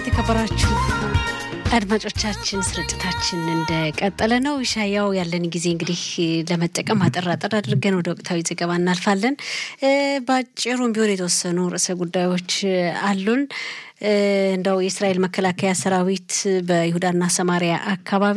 የተከበራችሁ አድማጮቻችን ስርጭታችን እንደቀጠለ ነው። ይሻያው ያለን ጊዜ እንግዲህ ለመጠቀም አጠር አጠር አድርገን ወደ ወቅታዊ ዘገባ እናልፋለን። በአጭሩም ቢሆን የተወሰኑ ርዕሰ ጉዳዮች አሉን። እንደው የእስራኤል መከላከያ ሰራዊት በይሁዳና ሰማሪያ አካባቢ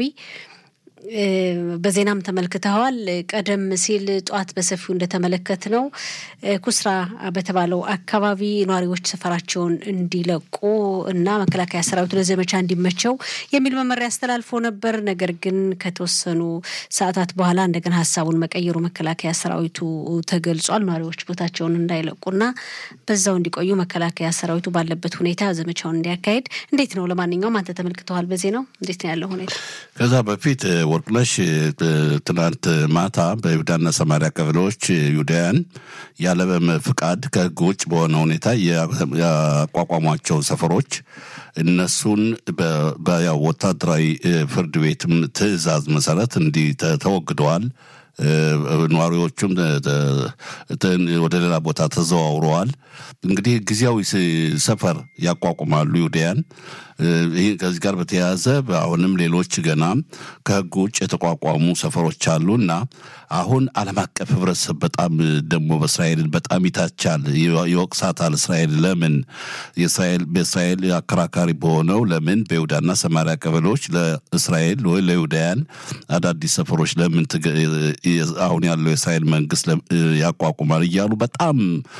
በዜናም ተመልክተዋል። ቀደም ሲል ጠዋት በሰፊው እንደተመለከት ነው ኩስራ በተባለው አካባቢ ነዋሪዎች ሰፈራቸውን እንዲለቁ እና መከላከያ ሰራዊቱ ለዘመቻ እንዲመቸው የሚል መመሪያ አስተላልፎ ነበር። ነገር ግን ከተወሰኑ ሰዓታት በኋላ እንደገና ሀሳቡን መቀየሩ መከላከያ ሰራዊቱ ተገልጿል። ነዋሪዎች ቦታቸውን እንዳይለቁና በዛው እንዲቆዩ መከላከያ ሰራዊቱ ባለበት ሁኔታ ዘመቻውን እንዲያካሄድ እንዴት ነው? ለማንኛውም አንተ ተመልክተዋል በዜናው እንዴት ነው ያለው ሁኔታ? ከዛ በፊት ወርቅነሽ ትናንት ማታ በይሁዳና ሰማሪያ ቀበሌዎች ይሁዳውያን ያለ ፍቃድ ከሕግ ውጭ በሆነ ሁኔታ ያቋቋሟቸው ሰፈሮች እነሱን በያው ወታደራዊ ፍርድ ቤትም ትዕዛዝ መሰረት እንዲህ ተወግደዋል። ነዋሪዎቹም ወደ ሌላ ቦታ ተዘዋውረዋል። እንግዲህ ጊዜያዊ ሰፈር ያቋቁማሉ ይሁዳያን። ይህ ከዚህ ጋር በተያያዘ አሁንም ሌሎች ገና ከህግ ውጭ የተቋቋሙ ሰፈሮች አሉ እና አሁን ዓለም አቀፍ ህብረተሰብ በጣም ደግሞ በእስራኤልን በጣም ይታቻል፣ ይወቅሳታል። እስራኤል ለምን የእስራኤል በእስራኤል አከራካሪ በሆነው ለምን በይሁዳና ሰማሪያ ቀበሌዎች ለእስራኤል ወይ ለይሁዳያን አዳዲስ ሰፈሮች ለምን አሁን ያለው የእስራኤል መንግስት ያቋቁማል እያሉ በጣም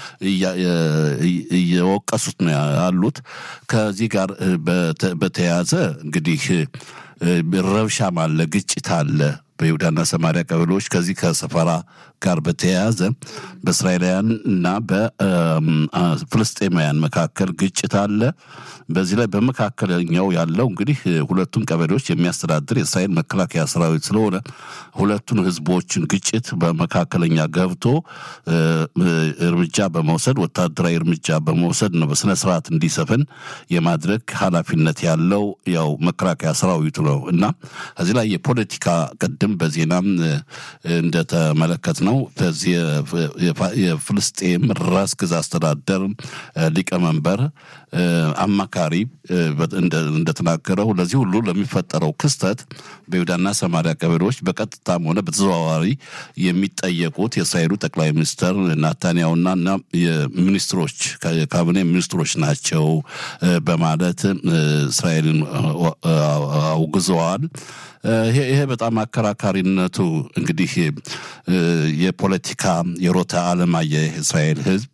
እየወቀሱት ነው ያሉት። ከዚህ ጋር በተያያዘ እንግዲህ ረብሻም አለ፣ ግጭት አለ በይሁዳና ሰማሪያ ቀበሌዎች ከዚህ ከሰፈራ ጋር በተያያዘ በእስራኤላውያን እና በፍልስጤማውያን መካከል ግጭት አለ። በዚህ ላይ በመካከለኛው ያለው እንግዲህ ሁለቱን ቀበሌዎች የሚያስተዳድር የእስራኤል መከላከያ ሰራዊት ስለሆነ ሁለቱን ህዝቦችን ግጭት በመካከለኛ ገብቶ እርምጃ በመውሰድ ወታደራዊ እርምጃ በመውሰድ ነው በስነ ስርዓት እንዲሰፍን የማድረግ ኃላፊነት ያለው ያው መከላከያ ሰራዊቱ ነው እና ከዚህ ላይ የፖለቲካ ቅድም በዜናም እንደተመለከት ነው በዚህ የፍልስጤም ራስ ገዝ አስተዳደር ሊቀመንበር አማካሪ እንደተናገረው ለዚህ ሁሉ ለሚፈጠረው ክስተት በይሁዳና ሰማሪያ ቀበሌዎች በቀጥታም ሆነ በተዘዋዋሪ የሚጠየቁት የእስራኤሉ ጠቅላይ ሚኒስትር ናታንያሁና እና የሚኒስትሮች የካቢኔ ሚኒስትሮች ናቸው በማለት እስራኤልን አውግዘዋል። ይሄ በጣም አከራካሪነቱ እንግዲህ የፖለቲካ የሮታ አለማየ እስራኤል ህዝብ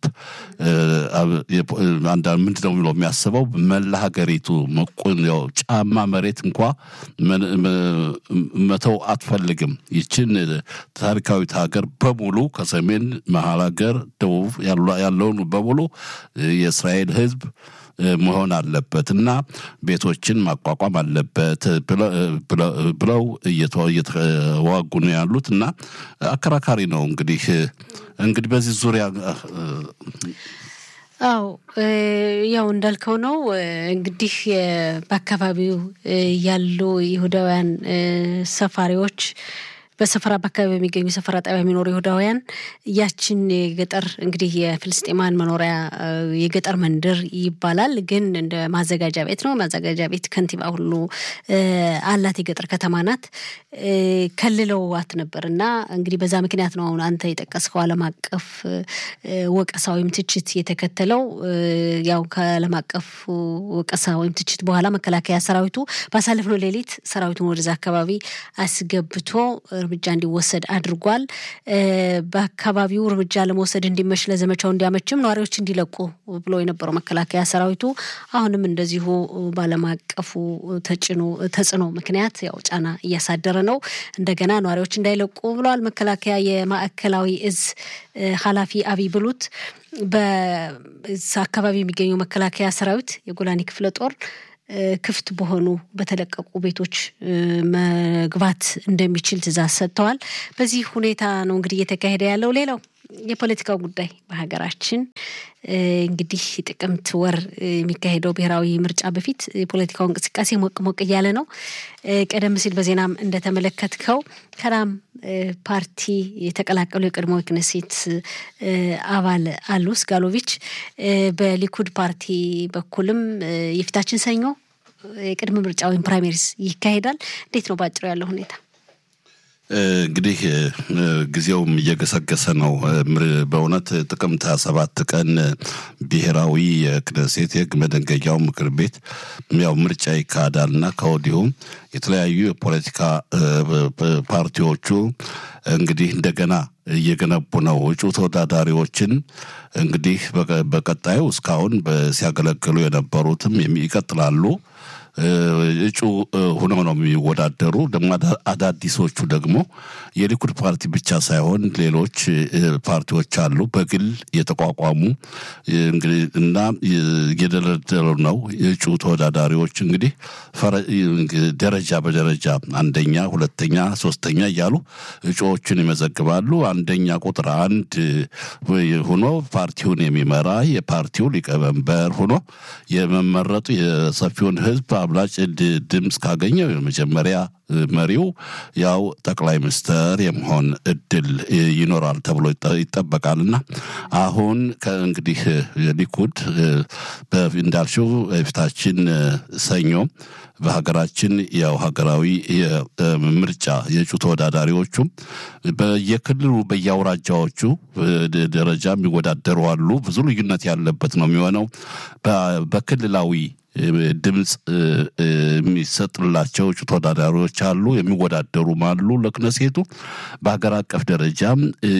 አንዳንድ ምንድን ነው ብሎ የሚያስበው መላ ሀገሪቱ ጫማ መሬት እንኳ መተው አትፈልግም። ይችን ታሪካዊት ሀገር በሙሉ ከሰሜን መሀል ሀገር፣ ደቡብ ያለውን በሙሉ የእስራኤል ህዝብ መሆን አለበት እና ቤቶችን ማቋቋም አለበት ብለው እየተዋጉ ነው ያሉት እና አከራካሪ ነው። እንግዲህ እንግዲህ በዚህ ዙሪያ አው ያው እንዳልከው ነው እንግዲህ በአካባቢው ያሉ ይሁዳውያን ሰፋሪዎች በሰፈራ በአካባቢ በሚገኙ ሰፈራ ጣቢያ የሚኖሩ ይሁዳውያን ያችን የገጠር እንግዲህ የፍልስጤማን መኖሪያ የገጠር መንደር ይባላል፣ ግን እንደ ማዘጋጃ ቤት ነው። ማዘጋጃ ቤት ከንቲባ ሁሉ አላት። የገጠር ከተማ ናት። ከልለዋት ነበር እና እንግዲህ በዛ ምክንያት ነው አሁን አንተ የጠቀስከው ዓለም አቀፍ ወቀሳ ወይም ትችት የተከተለው። ያው ከዓለም አቀፍ ወቀሳ ወይም ትችት በኋላ መከላከያ ሰራዊቱ ባሳለፍነው ሌሊት ሰራዊቱን ወደዛ አካባቢ አስገብቶ እርምጃ እንዲወሰድ አድርጓል። በአካባቢው እርምጃ ለመውሰድ እንዲመች ለዘመቻው እንዲያመችም ነዋሪዎች እንዲለቁ ብሎ የነበረው መከላከያ ሰራዊቱ አሁንም እንደዚሁ በዓለም አቀፉ ተጽዕኖ ምክንያት ያው ጫና እያሳደረ ነው። እንደገና ነዋሪዎች እንዳይለቁ ብለዋል። መከላከያ የማዕከላዊ እዝ ኃላፊ አብይ ብሉት በአካባቢ የሚገኘው መከላከያ ሰራዊት የጎላኒ ክፍለ ጦር ክፍት በሆኑ በተለቀቁ ቤቶች መግባት እንደሚችል ትዕዛዝ ሰጥተዋል። በዚህ ሁኔታ ነው እንግዲህ እየተካሄደ ያለው። ሌላው የፖለቲካው ጉዳይ በሀገራችን እንግዲህ ጥቅምት ወር የሚካሄደው ብሔራዊ ምርጫ በፊት የፖለቲካው እንቅስቃሴ ሞቅ ሞቅ እያለ ነው። ቀደም ሲል በዜናም እንደተመለከትከው ከራም ፓርቲ የተቀላቀሉ የቀድሞ ክነሴት አባል አሉ ስጋሎቪች በሊኩድ ፓርቲ በኩልም የፊታችን ሰኞ የቅድመ ምርጫ ወይም ፕራይሜሪስ ይካሄዳል። እንዴት ነው ባጭሩ ያለው ሁኔታ? እንግዲህ ጊዜውም እየገሰገሰ ነው። በእውነት ጥቅምት ሃያ ሰባት ቀን ብሔራዊ የክነሴት የህግ መደንገጊያው ምክር ቤት ያው ምርጫ ይካሄዳል እና ከወዲሁም የተለያዩ የፖለቲካ ፓርቲዎቹ እንግዲህ እንደገና እየገነቡ ነው እጩ ተወዳዳሪዎችን እንግዲህ በቀጣዩ እስካሁን ሲያገለግሉ የነበሩትም ይቀጥላሉ። እጩ ሆነው ነው የሚወዳደሩ። ደግሞ አዳዲሶቹ ደግሞ የሊኩድ ፓርቲ ብቻ ሳይሆን ሌሎች ፓርቲዎች አሉ በግል የተቋቋሙ እና እየደረደሩ ነው የእጩ ተወዳዳሪዎች እንግዲህ ደረጃ በደረጃ አንደኛ፣ ሁለተኛ፣ ሶስተኛ እያሉ እጩዎችን ይመዘግባሉ። አንደኛ ቁጥር አንድ ሆኖ ፓርቲውን የሚመራ የፓርቲው ሊቀመንበር ሆኖ የመመረጡ የሰፊውን ህዝብ አብላጭ ድምፅ ካገኘው የመጀመሪያ መሪው ያው ጠቅላይ ሚኒስትር የመሆን እድል ይኖራል ተብሎ ይጠበቃልና አሁን ከእንግዲህ ሊኩድ እንዳልሽው የፊታችን ሰኞ በሀገራችን ያው ሀገራዊ ምርጫ የእጩ ተወዳዳሪዎቹም በየክልሉ በየአውራጃዎቹ ደረጃ የሚወዳደሩ አሉ። ብዙ ልዩነት ያለበት ነው የሚሆነው በክልላዊ ድምፅ የሚሰጥላቸው እጩ ተወዳዳሪዎች አሉ፣ የሚወዳደሩም አሉ ለክነሴቱ። በሀገር አቀፍ ደረጃም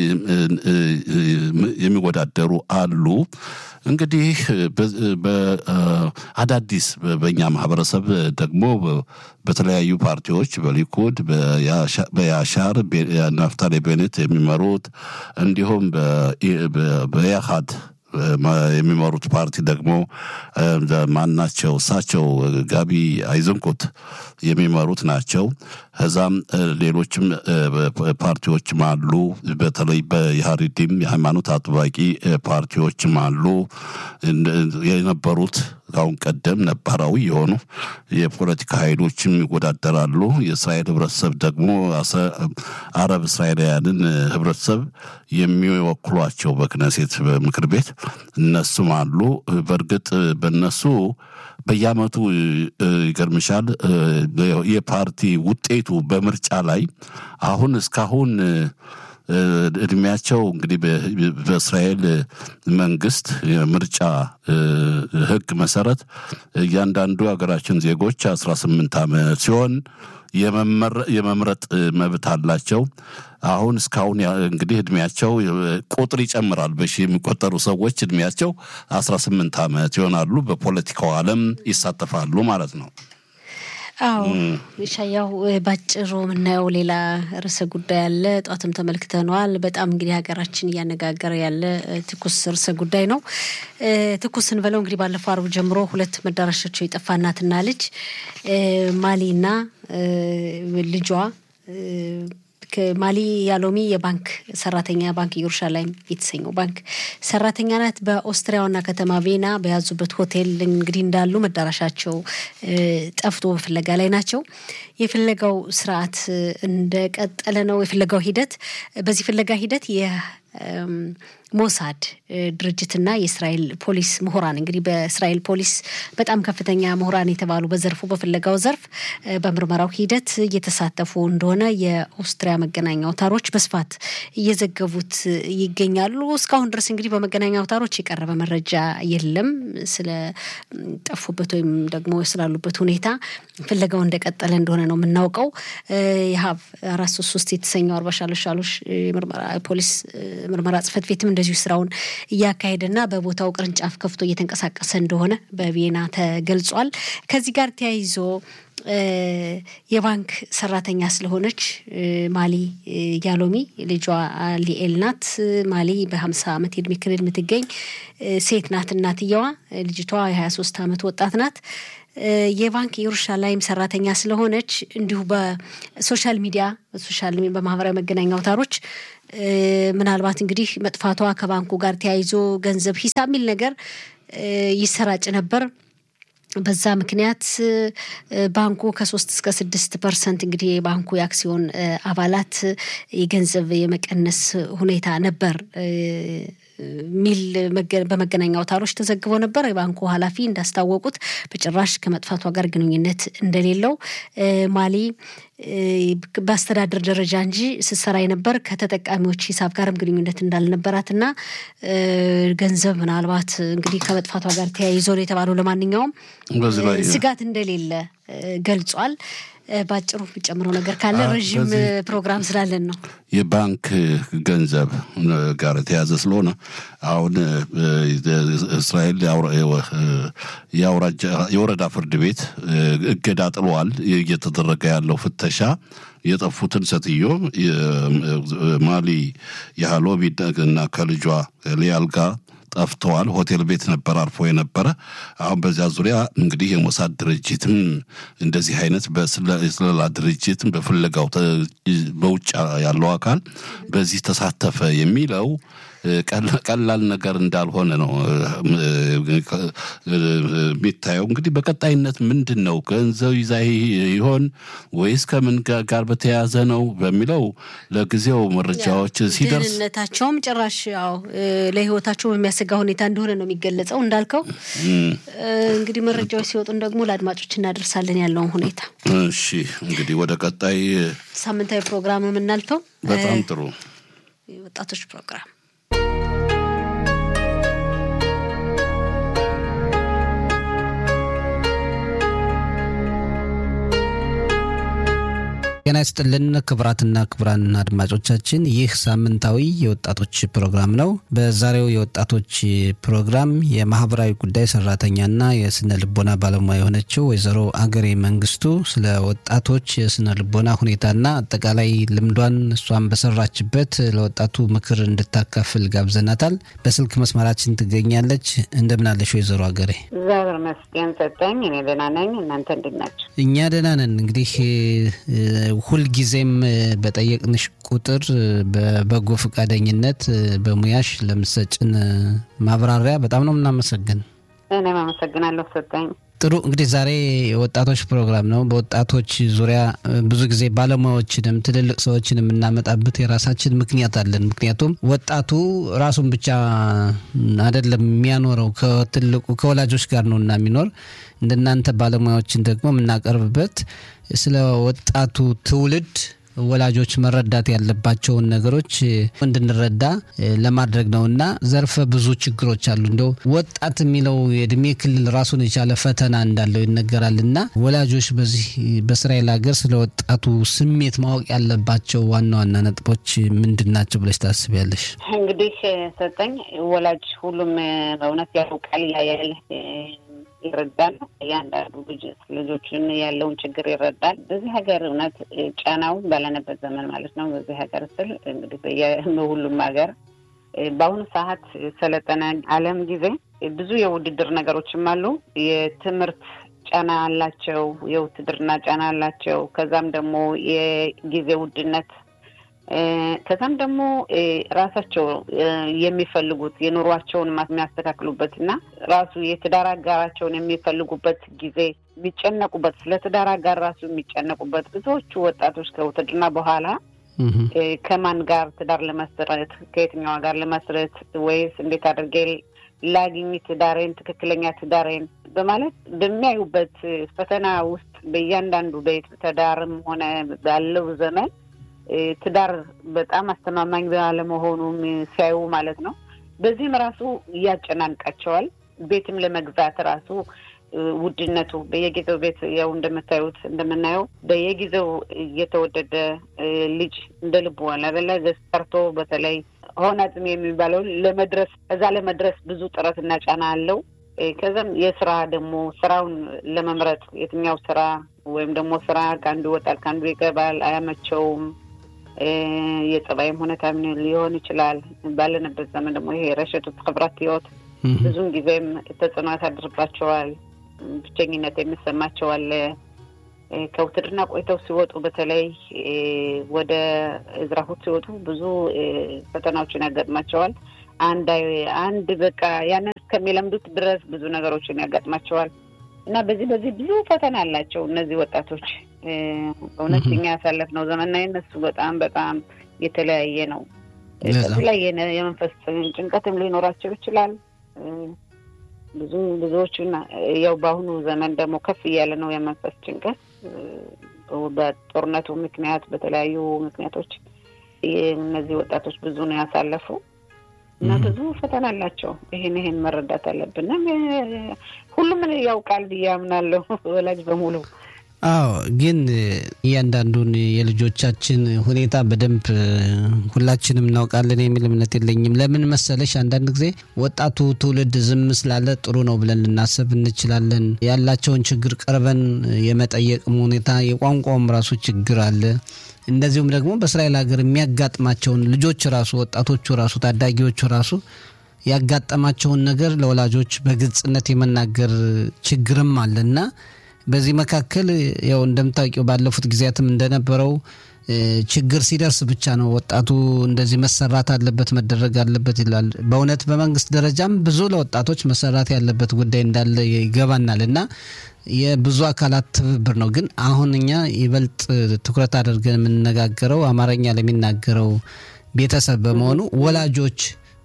የሚወዳደሩ አሉ። እንግዲህ በአዳዲስ በእኛ ማህበረሰብ ደግሞ በተለያዩ ፓርቲዎች በሊኩድ፣ በያሻር ናፍታሌ ቤኔት የሚመሩት እንዲሁም በያሃድ የሚመሩት ፓርቲ ደግሞ ማናቸው? እሳቸው ጋቢ አይዘንቁት የሚመሩት ናቸው። ከዛም ሌሎችም ፓርቲዎችም አሉ። በተለይ በኢህአዴግም የሃይማኖት አጥባቂ ፓርቲዎችም አሉ የነበሩት ከአሁን ቀደም ነባራዊ የሆኑ የፖለቲካ ኃይሎችም ይወዳደራሉ። የእስራኤል ህብረተሰብ ደግሞ አረብ እስራኤላውያንን ህብረተሰብ የሚወክሏቸው በክነሴት ምክር ቤት እነሱም አሉ። በእርግጥ በእነሱ በየአመቱ ይገርምሻል የፓርቲ ውጤቱ በምርጫ ላይ አሁን እስካሁን እድሜያቸው እንግዲህ በእስራኤል መንግስት የምርጫ ህግ መሰረት እያንዳንዱ የሀገራችን ዜጎች አስራ ስምንት ዓመት ሲሆን የመምረጥ መብት አላቸው። አሁን እስካሁን እንግዲህ እድሜያቸው ቁጥር ይጨምራል። በሺ የሚቆጠሩ ሰዎች እድሜያቸው አስራ ስምንት ዓመት ይሆናሉ። በፖለቲካው ዓለም ይሳተፋሉ ማለት ነው። አዎ ሻያው ባጭሩ የምናየው ሌላ ርዕሰ ጉዳይ አለ። ጧትም ተመልክተነዋል። በጣም እንግዲህ ሀገራችን እያነጋገረ ያለ ትኩስ ርዕሰ ጉዳይ ነው። ትኩስ ስንበለው እንግዲህ ባለፈው አርብ ጀምሮ ሁለት መዳረሻቸው የጠፋ እናትና ልጅ ማሊና ልጇ ማሊ ያሎሚ የባንክ ሰራተኛ ባንክ ኢየሩሻላይም የተሰኘው ባንክ ሰራተኛ ናት። በኦስትሪያ ዋና ከተማ ቬና በያዙበት ሆቴል እንግዲህ እንዳሉ መዳረሻቸው ጠፍቶ በፍለጋ ላይ ናቸው። የፍለጋው ስርዓት እንደቀጠለ ነው። የፍለጋው ሂደት በዚህ ፍለጋ ሂደት ሞሳድ ድርጅትና የእስራኤል ፖሊስ ምሁራን እንግዲህ በእስራኤል ፖሊስ በጣም ከፍተኛ ምሁራን የተባሉ በዘርፉ በፍለጋው ዘርፍ በምርመራው ሂደት እየተሳተፉ እንደሆነ የኦስትሪያ መገናኛ አውታሮች በስፋት እየዘገቡት ይገኛሉ። እስካሁን ድረስ እንግዲህ በመገናኛ አውታሮች የቀረበ መረጃ የለም ስለ ጠፉበት ወይም ደግሞ ስላሉበት ሁኔታ ፍለጋው እንደቀጠለ እንደሆነ ነው የምናውቀው። የሀብ አራት ሶስት ሶስት የተሰኘው አርባ ሻሎሽ ሻሎሽ ፖሊስ ምርመራ ጽህፈት ቤትም እንደዚሁ ስራውን እያካሄደና በቦታው ቅርንጫፍ ከፍቶ እየተንቀሳቀሰ እንደሆነ በቪየና ተገልጿል። ከዚህ ጋር ተያይዞ የባንክ ሰራተኛ ስለሆነች ማሊ ያሎሚ ልጇ ሊኤል ናት። ማሊ በሀምሳ ዓመት የእድሜ ክልል የምትገኝ ሴት ናት። እናትየዋ ልጅቷ የሀያ ሶስት ዓመት ወጣት ናት። የባንክ የኢየሩሻላይም ሰራተኛ ስለሆነች እንዲሁ በሶሻል ሚዲያ በሶሻል በማህበራዊ መገናኛ አውታሮች ምናልባት እንግዲህ መጥፋቷ ከባንኩ ጋር ተያይዞ ገንዘብ ሂሳብ የሚል ነገር ይሰራጭ ነበር። በዛ ምክንያት ባንኩ ከሶስት እስከ ስድስት ፐርሰንት እንግዲህ የባንኩ የአክሲዮን አባላት የገንዘብ የመቀነስ ሁኔታ ነበር ሚል በመገናኛ አውታሮች ተዘግቦ ነበር። የባንኩ ኃላፊ እንዳስታወቁት በጭራሽ ከመጥፋቷ ጋር ግንኙነት እንደሌለው ማሊ በአስተዳደር ደረጃ እንጂ ስትሰራ የነበር ከተጠቃሚዎች ሂሳብ ጋርም ግንኙነት እንዳልነበራት እና ገንዘብ ምናልባት እንግዲህ ከመጥፋቷ ጋር ተያይዞ ነው የተባለው። ለማንኛውም ስጋት እንደሌለ ገልጿል። በአጭሩ የሚጨምረው ነገር ካለ ረዥም ፕሮግራም ስላለን ነው። የባንክ ገንዘብ ጋር የተያዘ ስለሆነ አሁን እስራኤል የወረዳ ፍርድ ቤት እገዳ ጥሏል። እየተደረገ ያለው ፍተሻ የጠፉትን ሴትዮ ማሊ የሃሎቢ እና ከልጇ ሊያል ጋር ጠፍተዋል። ሆቴል ቤት ነበር አርፎ የነበረ። አሁን በዚያ ዙሪያ እንግዲህ የሞሳድ ድርጅትም እንደዚህ አይነት በስለላ ድርጅትም በፍለጋው በውጭ ያለው አካል በዚህ ተሳተፈ የሚለው ቀላል ነገር እንዳልሆነ ነው የሚታየው። እንግዲህ በቀጣይነት ምንድን ነው ገንዘብ ይዛ ይሆን ወይስ ከምን ጋር በተያያዘ ነው በሚለው ለጊዜው መረጃዎች ሲደርስ ደህንነታቸውም ጭራሽ ያው ለሕይወታቸው በሚያሰጋ ሁኔታ እንደሆነ ነው የሚገለጸው። እንዳልከው እንግዲህ መረጃዎች ሲወጡን ደግሞ ለአድማጮች እናደርሳለን ያለውን ሁኔታ። እሺ እንግዲህ ወደ ቀጣይ ሳምንታዊ ፕሮግራም የምናልፈው በጣም ጥሩ ወጣቶች ፕሮግራም ጤና ይስጥልን ክቡራትና ክቡራን አድማጮቻችን፣ ይህ ሳምንታዊ የወጣቶች ፕሮግራም ነው። በዛሬው የወጣቶች ፕሮግራም የማህበራዊ ጉዳይ ሰራተኛና የስነ ልቦና ባለሙያ የሆነችው ወይዘሮ አገሬ መንግስቱ ስለ ወጣቶች የስነ ልቦና ሁኔታና አጠቃላይ ልምዷን እሷን በሰራችበት ለወጣቱ ምክር እንድታካፍል ጋብዘናታል። በስልክ መስመራችን ትገኛለች። እንደምናለሽ ወይዘሮ አገሬ? እግዚአብሔር ይመስገን ሰጠኝ። እኔ ደህና ነኝ። እናንተ እንዴት ናቸው? እኛ ደህና ነን። እንግዲህ ሁልጊዜም በጠየቅንሽ ቁጥር በበጎ ፈቃደኝነት በሙያሽ ለምሰጭን ማብራሪያ በጣም ነው የምናመሰግን። እኔም አመሰግናለሁ ሰጠኝ። ጥሩ እንግዲህ ዛሬ የወጣቶች ፕሮግራም ነው። በወጣቶች ዙሪያ ብዙ ጊዜ ባለሙያዎችንም ትልልቅ ሰዎችን የምናመጣበት የራሳችን ምክንያት አለን። ምክንያቱም ወጣቱ ራሱን ብቻ አይደለም የሚያኖረው ከትልቁ ከወላጆች ጋር ነው እና የሚኖር እንደናንተ ባለሙያዎችን ደግሞ የምናቀርብበት ስለ ወጣቱ ትውልድ ወላጆች መረዳት ያለባቸውን ነገሮች እንድንረዳ ለማድረግ ነው እና ዘርፈ ብዙ ችግሮች አሉ። እንደው ወጣት የሚለው የእድሜ ክልል ራሱን የቻለ ፈተና እንዳለው ይነገራል እና ወላጆች በዚህ በእስራኤል ሀገር ስለ ወጣቱ ስሜት ማወቅ ያለባቸው ዋና ዋና ነጥቦች ምንድን ናቸው ብለሽ ታስቢያለሽ? እንግዲህ ሰጠኝ ወላጅ ሁሉም በእውነት ያውቃል፣ ያያል ይረዳል። እያንዳንዱ ልጅ ልጆችን ያለውን ችግር ይረዳል። በዚህ ሀገር እውነት ጫናው ባለነበት ዘመን ማለት ነው። በዚህ ሀገር ስል እንግዲህ በሁሉም ሀገር በአሁኑ ሰዓት ሰለጠነ ዓለም ጊዜ ብዙ የውድድር ነገሮችም አሉ። የትምህርት ጫና አላቸው፣ የውትድርና ጫና አላቸው። ከዛም ደግሞ የጊዜ ውድነት ከዛም ደግሞ ራሳቸው የሚፈልጉት የኑሯቸውን የሚያስተካክሉበት እና ራሱ የትዳር አጋራቸውን የሚፈልጉበት ጊዜ የሚጨነቁበት ስለ ትዳር አጋር ራሱ የሚጨነቁበት ብዙዎቹ ወጣቶች ከውትድርና በኋላ ከማን ጋር ትዳር ለመስረት ከየትኛዋ ጋር ለመስረት ወይስ እንዴት አድርጌ ላግኝ ትዳሬን ትክክለኛ ትዳሬን በማለት በሚያዩበት ፈተና ውስጥ በእያንዳንዱ ቤት ትዳርም ሆነ ባለው ዘመን ትዳር በጣም አስተማማኝ ባለመሆኑም ሲያዩ ማለት ነው። በዚህም ራሱ እያጨናንቃቸዋል። ቤትም ለመግዛት ራሱ ውድነቱ በየጊዜው ቤት ያው እንደምታዩት እንደምናየው በየጊዜው እየተወደደ ልጅ እንደ ልቡ አላበላ ገዝተርቶ በተለይ ሆነ አጽም የሚባለው ለመድረስ እዛ ለመድረስ ብዙ ጥረትና ጫና አለው። ከዛም የስራ ደግሞ ስራውን ለመምረጥ የትኛው ስራ ወይም ደግሞ ስራ ከአንዱ ይወጣል ከአንዱ ይገባል፣ አያመቸውም። የጸባይም ሁኔታ ሊሆን ይችላል። ባለንበት ዘመን ደግሞ ይሄ ረሸቱት ክብራት ህይወት ብዙን ጊዜም ተጽዕኖ ያሳድርባቸዋል። ብቸኝነት የሚሰማቸው አለ። ከውትድርና ቆይተው ሲወጡ በተለይ ወደ እዝራሁት ሲወጡ ብዙ ፈተናዎችን ያጋጥማቸዋል። አንድ አንድ በቃ ያንን እስከሚለምዱት ድረስ ብዙ ነገሮችን ያጋጥማቸዋል እና በዚህ በዚህ ብዙ ፈተና አላቸው እነዚህ ወጣቶች። በእውነት እኛ ያሳለፍነው ዘመንና የነሱ በጣም በጣም የተለያየ ነው። ከዚህ ላይ የመንፈስ ጭንቀትም ሊኖራቸው ይችላል። ብዙ ብዙዎቹን ያው በአሁኑ ዘመን ደግሞ ከፍ እያለ ነው የመንፈስ ጭንቀት በጦርነቱ ምክንያት በተለያዩ ምክንያቶች እነዚህ ወጣቶች ብዙ ነው ያሳለፉ እና ብዙ ፈተና አላቸው። ይሄን ይሄን መረዳት አለብን። ሁሉም ያውቃል ብዬ አምናለሁ ወላጅ በሙሉ። አዎ ግን እያንዳንዱን የልጆቻችን ሁኔታ በደንብ ሁላችንም እናውቃለን የሚል እምነት የለኝም። ለምን መሰለሽ አንዳንድ ጊዜ ወጣቱ ትውልድ ዝም ስላለ ጥሩ ነው ብለን ልናስብ እንችላለን። ያላቸውን ችግር ቀርበን የመጠየቅም ሁኔታ የቋንቋውም ራሱ ችግር አለ። እንደዚሁም ደግሞ በእስራኤል ሀገር የሚያጋጥማቸውን ልጆች ራሱ ወጣቶቹ ራሱ ታዳጊዎቹ ራሱ ያጋጠማቸውን ነገር ለወላጆች በግልጽነት የመናገር ችግርም አለና በዚህ መካከል ያው እንደምታውቂው ባለፉት ጊዜያትም እንደነበረው ችግር ሲደርስ ብቻ ነው ወጣቱ እንደዚህ መሰራት አለበት መደረግ አለበት ይላል። በእውነት በመንግስት ደረጃም ብዙ ለወጣቶች መሰራት ያለበት ጉዳይ እንዳለ ይገባናል እና የብዙ አካላት ትብብር ነው። ግን አሁን እኛ ይበልጥ ትኩረት አድርገን የምንነጋገረው አማርኛ ለሚናገረው ቤተሰብ በመሆኑ ወላጆች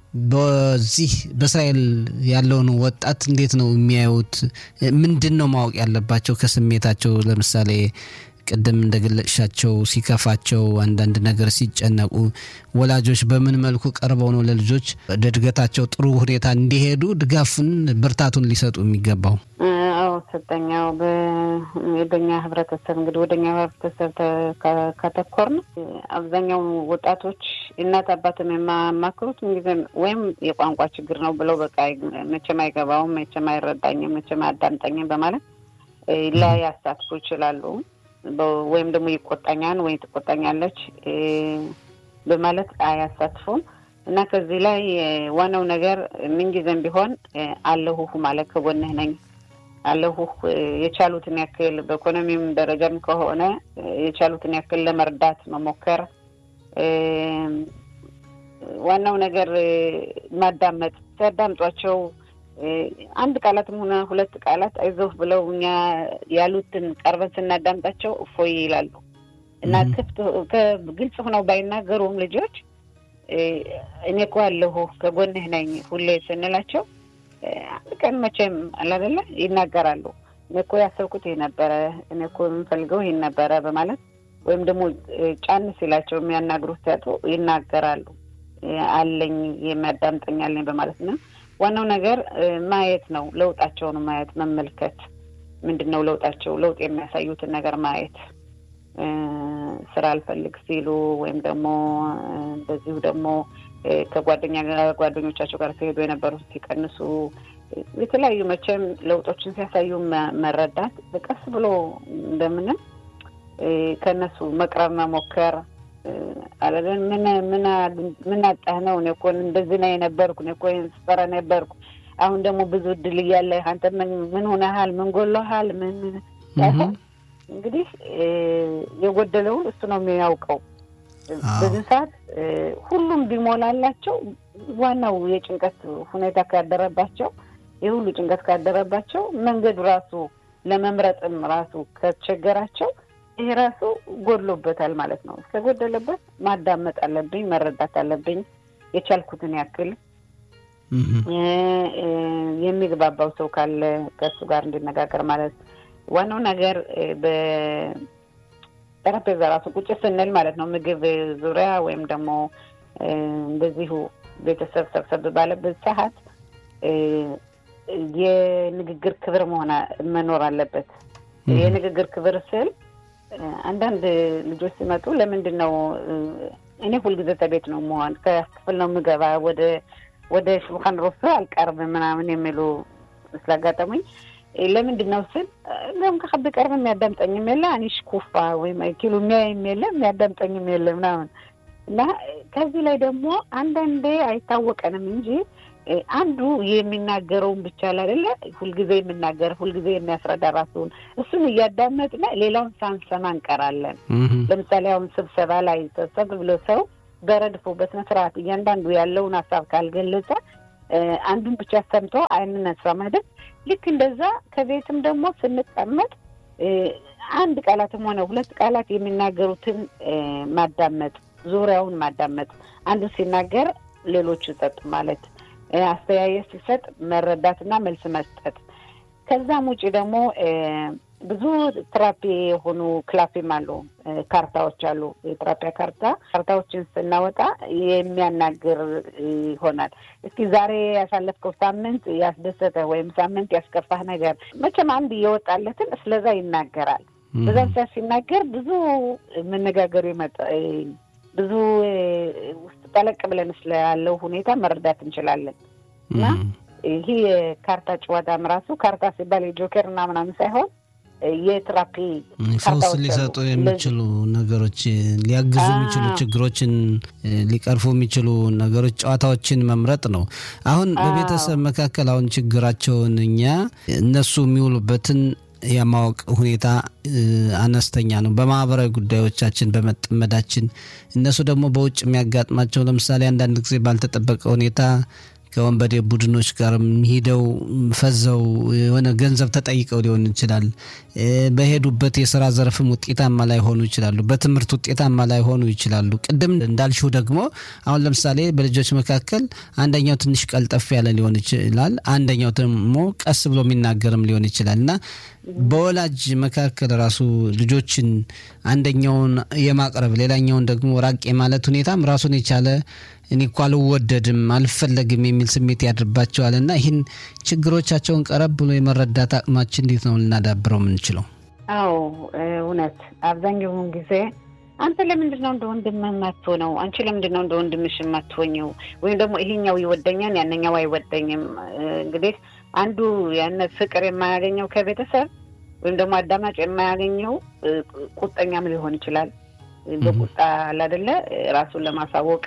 በዚህ በእስራኤል ያለውን ወጣት እንዴት ነው የሚያዩት? ምንድን ነው ማወቅ ያለባቸው ከስሜታቸው? ለምሳሌ ቅድም እንደገለጽሻቸው ሲከፋቸው፣ አንዳንድ ነገር ሲጨነቁ ወላጆች በምን መልኩ ቀርበው ነው ለልጆች ለእድገታቸው ጥሩ ሁኔታ እንዲሄዱ ድጋፉን ብርታቱን ሊሰጡ የሚገባው? አዎ ሰጠኛው በኛ ህብረተሰብ እንግዲህ ወደኛ ህብረተሰብ ካተኮርን አብዛኛው ወጣቶች እናት አባትም የማማክሩት እንግዲህ ወይም የቋንቋ ችግር ነው ብለው በቃ መቼም አይገባውም፣ መቼም አይረዳኝም፣ መቼም አያዳምጠኝም በማለት ላይ ያሳትፉ ይችላሉ። ወይም ደግሞ ይቆጣኛል ወይ ትቆጣኛለች በማለት አያሳትፉም። እና ከዚህ ላይ ዋናው ነገር ምንጊዜም ቢሆን አለሁህ ማለት ከጎንህ ነኝ አለሁህ የቻሉትን ያክል በኢኮኖሚም ደረጃም ከሆነ የቻሉትን ያክል ለመርዳት መሞከር። ዋናው ነገር ማዳመጥ፣ ሲያዳምጧቸው አንድ ቃላትም ሆነ ሁለት ቃላት አይዞህ ብለው እኛ ያሉትን ቀርበን ስናዳምጣቸው እፎይ ይላሉ እና ክፍት ግልጽ ሆነው ባይናገሩም ልጆች እኔ እኮ አለሁ ከጎንህ ነኝ ሁሌ ስንላቸው አንድ ቀን መቼም አላደለ ይናገራሉ። እኔ እኮ ያሰብኩት ይህ ነበረ፣ እኔ እኮ የምንፈልገው ይህን ነበረ በማለት ወይም ደግሞ ጫን ሲላቸው የሚያናግሩት ሲያጡ ይናገራሉ። አለኝ የሚያዳምጠኝ አለኝ በማለት ነው። ዋናው ነገር ማየት ነው። ለውጣቸውን ማየት መመልከት፣ ምንድን ነው ለውጣቸው? ለውጥ የሚያሳዩትን ነገር ማየት ስራ አልፈልግ ሲሉ ወይም ደግሞ እንደዚሁ ደግሞ ከጓደኛ ጓደኞቻቸው ጋር ሲሄዱ የነበሩት ሲቀንሱ የተለያዩ መቼም ለውጦችን ሲያሳዩ መረዳት በቀስ ብሎ እንደምንም ከእነሱ መቅረብ መሞከር አለን ምን ምን አጣህ ነው? እኔ እኮ እንደዚህ ነው የነበርኩ እኔ እኮ ስፈራ ነበርኩ። አሁን ደግሞ ብዙ እድል እያለ አንተ ምን ምን ሆነሃል? ምን ጎሎሃል? ምን እንግዲህ የጎደለውን እሱ ነው የሚያውቀው። በዚህ ሰዓት ሁሉም ቢሞላላቸው ዋናው የጭንቀት ሁኔታ ካደረባቸው የሁሉ ጭንቀት ካደረባቸው መንገዱ ራሱ ለመምረጥም ራሱ ከቸገራቸው ይሄ ራሱ ጎድሎበታል ማለት ነው። እስከጎደለበት ማዳመጥ አለብኝ፣ መረዳት አለብኝ የቻልኩትን ያክል የሚግባባው ሰው ካለ ከእሱ ጋር እንዲነጋገር ማለት ዋናው ነገር በጠረጴዛ ራሱ ቁጭ ስንል ማለት ነው ምግብ ዙሪያ ወይም ደግሞ እንደዚሁ ቤተሰብ ሰብሰብ ባለበት ሰዓት የንግግር ክብር መሆን መኖር አለበት። የንግግር ክብር ስል አንዳንድ ልጆች ሲመጡ ለምንድን ነው እኔ ሁልጊዜ ተቤት ነው መሆን ከክፍል ነው የምገባ ወደ ወደ ሹልኻን ሮሶ አልቀርብም ምናምን የሚሉ ስላጋጠሙኝ ለምንድን ነው ስል ለም ከኸብ ቀርብ የሚያዳምጠኝም የለ አኒሽ ኩፋ ወይም ኪሉ የሚያይም የለ የሚያዳምጠኝም የለ ምናምን እና ከዚህ ላይ ደግሞ አንዳንዴ አይታወቀንም እንጂ አንዱ የሚናገረውን ብቻ አይደለ ሁልጊዜ የሚናገር ሁልጊዜ የሚያስረዳ ራሱን እሱን እያዳመጥን ሌላውን ሳንሰማ እንቀራለን። ለምሳሌ አሁን ስብሰባ ላይ ሰብሰብ ብሎ ሰው በረድፎ በስነ ስርዓት እያንዳንዱ ያለውን ሀሳብ ካልገለጸ አንዱን ብቻ ሰምቶ አይንነሳ ማለት ልክ እንደዛ ከቤትም ደግሞ ስንቀመጥ አንድ ቃላትም ሆነ ሁለት ቃላት የሚናገሩትን ማዳመጥ ዙሪያውን ማዳመጥ፣ አንዱ ሲናገር ሌሎቹ ጸጥ ማለት፣ አስተያየት ሲሰጥ መረዳትና መልስ መስጠት። ከዛም ውጭ ደግሞ ብዙ ትራፒ የሆኑ ክላፊም አሉ፣ ካርታዎች አሉ። የትራፒያ ካርታ ካርታዎችን ስናወጣ የሚያናግር ይሆናል። እስኪ ዛሬ ያሳለፍከው ሳምንት ያስደሰተ ወይም ሳምንት ያስከፋህ ነገር መቼም አንድ እየወጣለትን ስለዛ ይናገራል። በዛም ሰዓት ሲናገር ብዙ መነጋገሩ ይመጣ ብዙ ውስጥ ጠለቅ ብለን ስላለው ሁኔታ መረዳት እንችላለን እና ይሄ የካርታ ጨዋታም ራሱ ካርታ ሲባል የጆከር እና ምናምን ሳይሆን የትራፒ ፈውስ ሊሰጡ የሚችሉ ነገሮች ሊያግዙ የሚችሉ ችግሮችን ሊቀርፉ የሚችሉ ነገሮች ጨዋታዎችን መምረጥ ነው። አሁን በቤተሰብ መካከል አሁን ችግራቸውን እኛ እነሱ የሚውሉበትን የማወቅ ሁኔታ አነስተኛ ነው። በማህበራዊ ጉዳዮቻችን በመጠመዳችን እነሱ ደግሞ በውጭ የሚያጋጥማቸው ለምሳሌ አንዳንድ ጊዜ ባልተጠበቀ ሁኔታ ከወንበዴ ቡድኖች ጋርም ሂደው ፈዘው የሆነ ገንዘብ ተጠይቀው ሊሆን ይችላል። በሄዱበት የስራ ዘርፍም ውጤታማ ላይሆኑ ይችላሉ። በትምህርት ውጤታማ ላይሆኑ ይችላሉ። ቅድም እንዳልሽው ደግሞ አሁን ለምሳሌ በልጆች መካከል አንደኛው ትንሽ ቀልጠፍ ያለ ሊሆን ይችላል፣ አንደኛው ደግሞ ቀስ ብሎ የሚናገርም ሊሆን ይችላል እና በወላጅ መካከል ራሱ ልጆችን አንደኛውን የማቅረብ ሌላኛውን ደግሞ ራቅ የማለት ሁኔታም ራሱን የቻለ እኔ እኮ አልወደድም አልፈለግም የሚል ስሜት ያድርባቸዋል እና ይህን ችግሮቻቸውን ቀረብ ብሎ የመረዳት አቅማችን እንዴት ነው ልናዳብረው የምንችለው? አዎ እውነት አብዛኛውን ጊዜ አንተ ለምንድን ነው እንደ ወንድም የማትሆነው? አንቺ ለምንድን ነው እንደ ወንድምሽ የማትሆኘው? ወይም ደግሞ ይሄኛው ይወደኛል ያነኛው አይወደኝም። እንግዲህ አንዱ ያነ ፍቅር የማያገኘው ከቤተሰብ ወይም ደግሞ አዳማጭ የማያገኘው ቁጠኛም ሊሆን ይችላል። በቁጣ አላደለ ራሱን ለማሳወቅ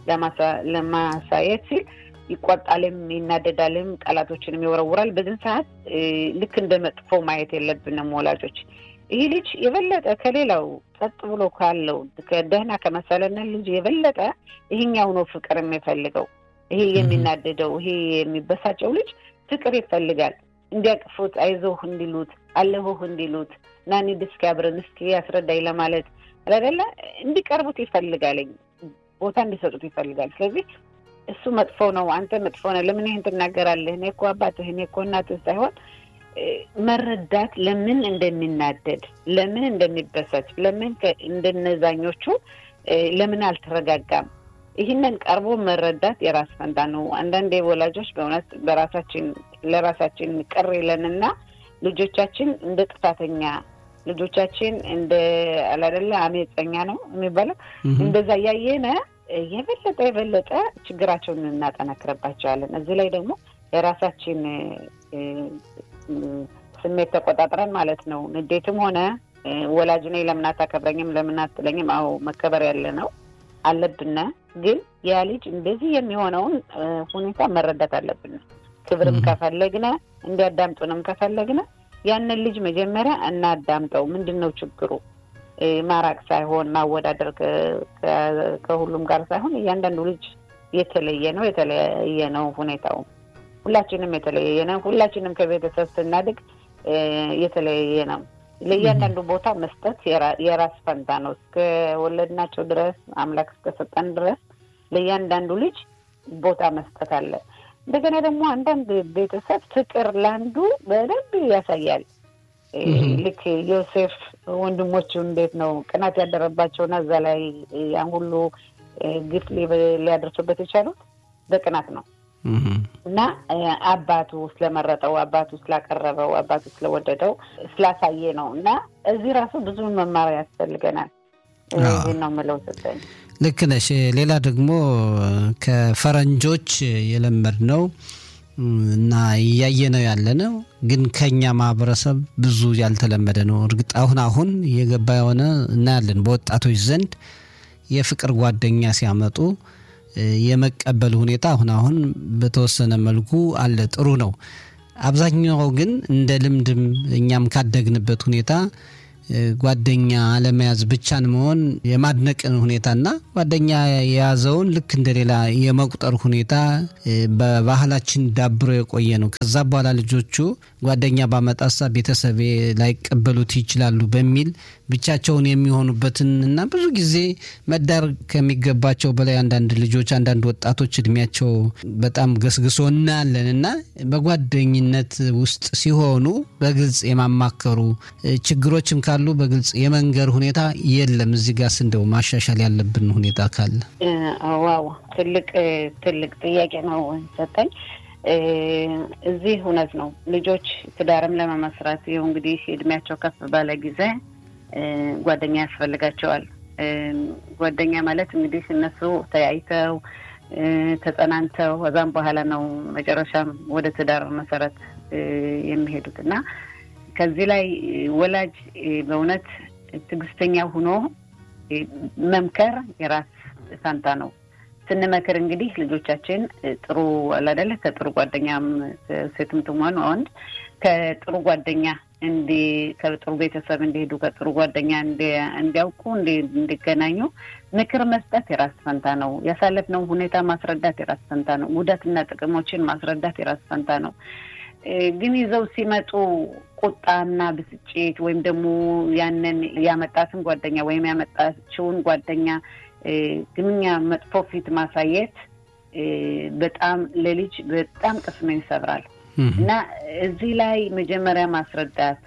ለማሳየት ሲል ይቆጣልም፣ ይናደዳልም፣ ቃላቶችንም ይወረውራል። በዚህን ሰዓት ልክ እንደ መጥፎ ማየት የለብንም ወላጆች። ይህ ልጅ የበለጠ ከሌላው ጸጥ ብሎ ካለው ደህና ከመሰለን ልጅ የበለጠ ይሄኛው ነው ፍቅር የሚፈልገው። ይሄ የሚናደደው ይሄ የሚበሳጨው ልጅ ፍቅር ይፈልጋል። እንዲያቅፉት፣ አይዞህ እንዲሉት፣ አለሁህ እንዲሉት፣ ና እንሂድ እስኪ አብረን እስኪ ያስረዳኝ ለማለት አይደለ እንዲቀርቡት ይፈልጋለኝ ቦታ እንዲሰጡት ይፈልጋል። ስለዚህ እሱ መጥፎ ነው፣ አንተ መጥፎ ነው፣ ለምን ይህን ትናገራለህ? እኔ እኮ አባትህ፣ እኔ እኮ እናትህ ሳይሆን መረዳት ለምን እንደሚናደድ፣ ለምን እንደሚበሳጭ፣ ለምን እንደነዛኞቹ ለምን አልተረጋጋም፣ ይህንን ቀርቦ መረዳት የራስ ፈንታ ነው። አንዳንዴ ወላጆች በእውነት በራሳችን ለራሳችን ቅር ይለንና ልጆቻችን እንደ ጥፋተኛ ልጆቻችን እንደ አላደለ አመፀኛ ነው የሚባለው እንደዛ እያየነ የበለጠ የበለጠ ችግራቸውን እናጠናክርባቸዋለን። እዚህ ላይ ደግሞ የራሳችን ስሜት ተቆጣጥረን ማለት ነው። ንዴትም ሆነ ወላጅ ነኝ ለምን አታከብረኝም ለምን አትለኝም? አዎ መከበር ያለ ነው አለብን። ግን ያ ልጅ እንደዚህ የሚሆነውን ሁኔታ መረዳት አለብን። ክብርም ከፈለግነ እንዲያዳምጡንም ከፈለግነ ያንን ልጅ መጀመሪያ እናዳምጠው። ምንድን ነው ችግሩ? ማራቅ ሳይሆን ማወዳደር ከሁሉም ጋር ሳይሆን እያንዳንዱ ልጅ የተለየ ነው፣ የተለየ ነው ሁኔታው። ሁላችንም የተለየ ነው። ሁላችንም ከቤተሰብ ስናድግ የተለየ ነው። ለእያንዳንዱ ቦታ መስጠት የራስ ፈንታ ነው። እስከ ወለድናቸው ድረስ አምላክ እስከሰጠን ድረስ ለእያንዳንዱ ልጅ ቦታ መስጠት አለ። እንደገና ደግሞ አንዳንድ ቤተሰብ ፍቅር ለአንዱ በደንብ ያሳያል። ልክ ዮሴፍ ወንድሞቹ እንዴት ነው ቅናት ያደረባቸውና እዛ ላይ ያን ሁሉ ግፍ ሊያደርሱበት የቻሉት በቅናት ነው እና አባቱ ስለመረጠው፣ አባቱ ስላቀረበው፣ አባቱ ስለወደደው ስላሳየ ነው እና እዚህ ራሱ ብዙ መማር ያስፈልገናል። ይህን ነው የምለው ሰጠኝ። ልክ ነሽ። ሌላ ደግሞ ከፈረንጆች የለመድ ነው እና እያየ ነው ያለ ነው፣ ግን ከኛ ማህበረሰብ ብዙ ያልተለመደ ነው። እርግጥ አሁን አሁን እየገባ የሆነ እናያለን። በወጣቶች ዘንድ የፍቅር ጓደኛ ሲያመጡ የመቀበል ሁኔታ አሁን አሁን በተወሰነ መልኩ አለ። ጥሩ ነው። አብዛኛው ግን እንደ ልምድም እኛም ካደግንበት ሁኔታ ጓደኛ አለመያዝ ብቻን መሆን የማድነቅን ሁኔታና ጓደኛ የያዘውን ልክ እንደሌላ የመቁጠር ሁኔታ በባህላችን ዳብሮ የቆየ ነው። ከዛ በኋላ ልጆቹ ጓደኛ ባመጣሳ ቤተሰቤ ላይቀበሉት ይችላሉ በሚል ብቻቸውን የሚሆኑበትን እና ብዙ ጊዜ መዳር ከሚገባቸው በላይ አንዳንድ ልጆች አንዳንድ ወጣቶች እድሜያቸው በጣም ገስግሶ እናያለን እና በጓደኝነት ውስጥ ሲሆኑ በግልጽ የማማከሩ ችግሮችም ካሉ በግልጽ የመንገር ሁኔታ የለም። እዚህ ጋር እንደው ማሻሻል ያለብን ሁኔታ ካለ ዋው ትልቅ ትልቅ ጥያቄ ነው ሰጠኝ። እዚህ እውነት ነው ልጆች ትዳርም ለመመስረት ይኸው እንግዲህ እድሜያቸው ከፍ ባለ ጊዜ ጓደኛ ያስፈልጋቸዋል። ጓደኛ ማለት እንግዲህ እነሱ ተያይተው ተጸናንተው ከዛም በኋላ ነው መጨረሻም ወደ ትዳር መሰረት የሚሄዱት እና ከዚህ ላይ ወላጅ በእውነት ትዕግስተኛ ሆኖ መምከር የራስ ፋንታ ነው። ስንመክር እንግዲህ ልጆቻችን ጥሩ አላደለ ከጥሩ ጓደኛም ሴትም ትሆን ወንድ ከጥሩ ጓደኛ እንዲ ከጥሩ ቤተሰብ እንዲሄዱ ከጥሩ ጓደኛ እንዲያውቁ እንዲገናኙ ምክር መስጠት የራስ ፈንታ ነው። ያሳለፍነው ሁኔታ ማስረዳት የራስ ፈንታ ነው። ጉዳትና ጥቅሞችን ማስረዳት የራስ ፈንታ ነው። ግን ይዘው ሲመጡ ቁጣና ብስጭት ወይም ደግሞ ያንን ያመጣትን ጓደኛ ወይም ያመጣችውን ጓደኛ ግንኛ መጥፎ ፊት ማሳየት በጣም ለልጅ በጣም ቅስምን ይሰብራል እና እዚህ ላይ መጀመሪያ ማስረዳት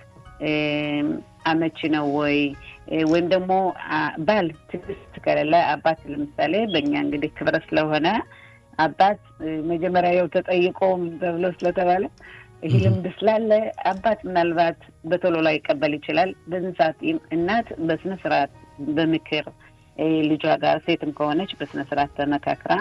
አመቺ ነው ወይ ወይም ደግሞ ባል ትዕግስት ከሌለ አባት ለምሳሌ በእኛ እንግዲህ ክብረ ስለሆነ አባት መጀመሪያ ያው ተጠይቆ ተብሎ ስለተባለ ይህ ልምድ ስላለ አባት ምናልባት በቶሎ ላይ ይቀበል ይችላል። በዚህ ሰዓት እናት በስነ ስርዓት በምክር ልጇ ጋር ሴትም ከሆነች በስነ ስርዓት ተመካክራ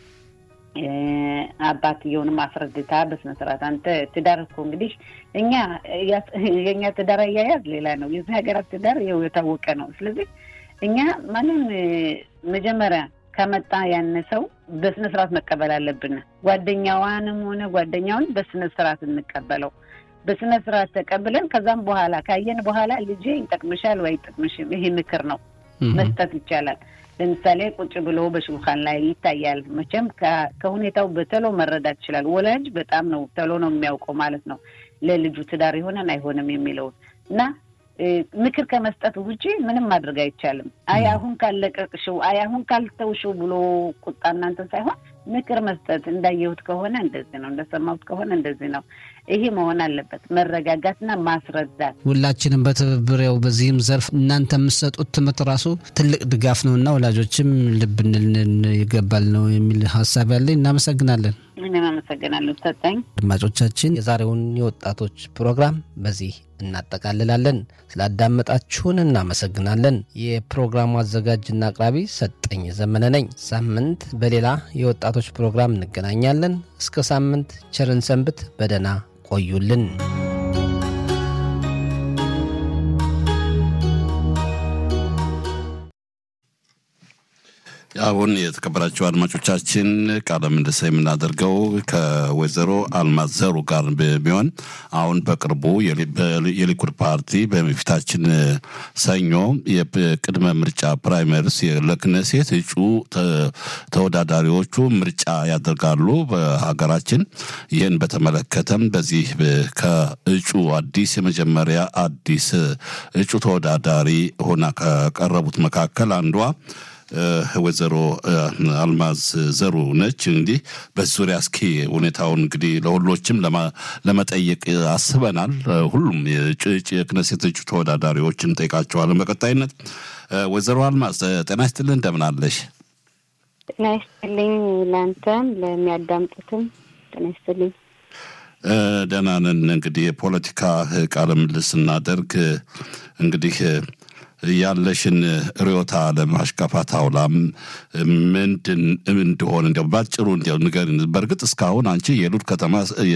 አባትየውንም አስረድታ በስነ ስርዓት አንተ ትዳር እኮ እንግዲህ እኛ የእኛ ትዳር አያያዝ ሌላ ነው። የዚህ ሀገራት ትዳር ይኸው የታወቀ ነው። ስለዚህ እኛ ማንም መጀመሪያ ከመጣ ያነሰው በስነ ስርዓት መቀበል አለብን። ጓደኛዋንም ሆነ ጓደኛውን በስነ ስርዓት እንቀበለው። በስነ ስርዓት ተቀብለን ከዛም በኋላ ካየን በኋላ ልጄ ይጠቅምሻል ወይ አይጠቅምሽም፣ ይሄ ምክር ነው መስጠት ይቻላል። ለምሳሌ ቁጭ ብሎ በሽልኻን ላይ ይታያል። መቼም ከሁኔታው በተሎ መረዳት ይችላል። ወላጅ በጣም ነው ተሎ ነው የሚያውቀው ማለት ነው ለልጁ ትዳር ይሆነን አይሆንም የሚለውን እና ምክር ከመስጠት ውጪ ምንም ማድረግ አይቻልም። አይ አሁን ካለቀቅሽው፣ አይ አሁን ካልተውሽው ብሎ ቁጣ እናንተን ሳይሆን ምክር መስጠት እንዳየሁት ከሆነ እንደዚህ ነው፣ እንደሰማሁት ከሆነ እንደዚህ ነው። ይሄ መሆን አለበት። መረጋጋትና ማስረዳት ሁላችንም በትብብር ያው በዚህም ዘርፍ እናንተ የምትሰጡት ትምህርት ራሱ ትልቅ ድጋፍ ነው እና ወላጆችም ልብ እንልን ይገባል ነው የሚል ሀሳብ ያለኝ። እናመሰግናለን። እኔም አመሰግናለሁ ሰጠኝ። አድማጮቻችን የዛሬውን የወጣቶች ፕሮግራም በዚህ እናጠቃልላለን። ስላዳመጣችሁን እናመሰግናለን። የፕሮግራሙ አዘጋጅና አቅራቢ ሰጠኝ ዘመነ ነኝ። ሳምንት በሌላ የወጣቶች ፕሮግራም እንገናኛለን። እስከ ሳምንት ቸርን ሰንብት። በደህና ቆዩልን። አሁን የተከበራቸው አድማጮቻችን ቃለ ምልልስ የምናደርገው ከወይዘሮ አልማዝ ዘሩ ጋር ቢሆን አሁን በቅርቡ የሊኩድ ፓርቲ በፊታችን ሰኞ የቅድመ ምርጫ ፕራይመሪስ ለክነሴት እጩ ተወዳዳሪዎቹ ምርጫ ያደርጋሉ በሀገራችን። ይህን በተመለከተም በዚህ ከእጩ አዲስ የመጀመሪያ አዲስ እጩ ተወዳዳሪ ሆና ከቀረቡት መካከል አንዷ ወይዘሮ አልማዝ ዘሩ ነች። እንግዲህ በዚህ ዙሪያ እስኪ ሁኔታውን እንግዲህ ለሁሎችም ለመጠየቅ አስበናል። ሁሉም የክነሴት እጩ ተወዳዳሪዎችን ጠይቃቸዋለን በቀጣይነት። ወይዘሮ አልማዝ ጤና ይስጥልን፣ እንደምን አለሽ? ጤና ይስጥልኝ። ለአንተም ለሚያዳምጡትም ጤና ይስጥልኝ። ደህና ነን። እንግዲህ የፖለቲካ ቃለ ምልልስ ስናደርግ እንግዲህ ያለሽን ርዕዮተ ዓለም አሽካፋት አውላም ምንድን እንደሆነ እንዲያው ባጭሩ እንዲያው ንገሪን። በእርግጥ እስካሁን አንቺ የሉድ ከተማ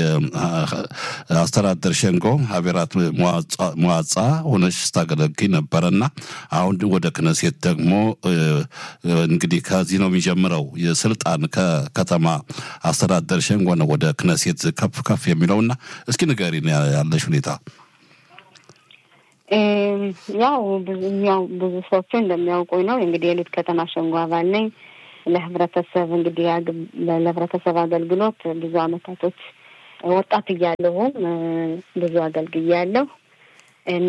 አስተዳደር ሸንጎ ሀቤራት መዋጻ ሆነሽ ስታገለግኝ ነበረና አሁን ወደ ክነሴት ደግሞ እንግዲህ ከዚህ ነው የሚጀምረው የስልጣን ከከተማ አስተዳደር ሸንጎ ነው ወደ ክነሴት ከፍ ከፍ የሚለውና እስኪ ንገሪን ያለሽ ሁኔታ። ያው ብዙ ያው ብዙ ሰዎች እንደሚያውቁኝ ነው እንግዲህ የሉት ከተማ ሸንጎ አባል ነኝ። ለህብረተሰብ እንግዲህ ለህብረተሰብ አገልግሎት ብዙ አመታቶች ወጣት እያለሁም ብዙ አገልግያለሁ እና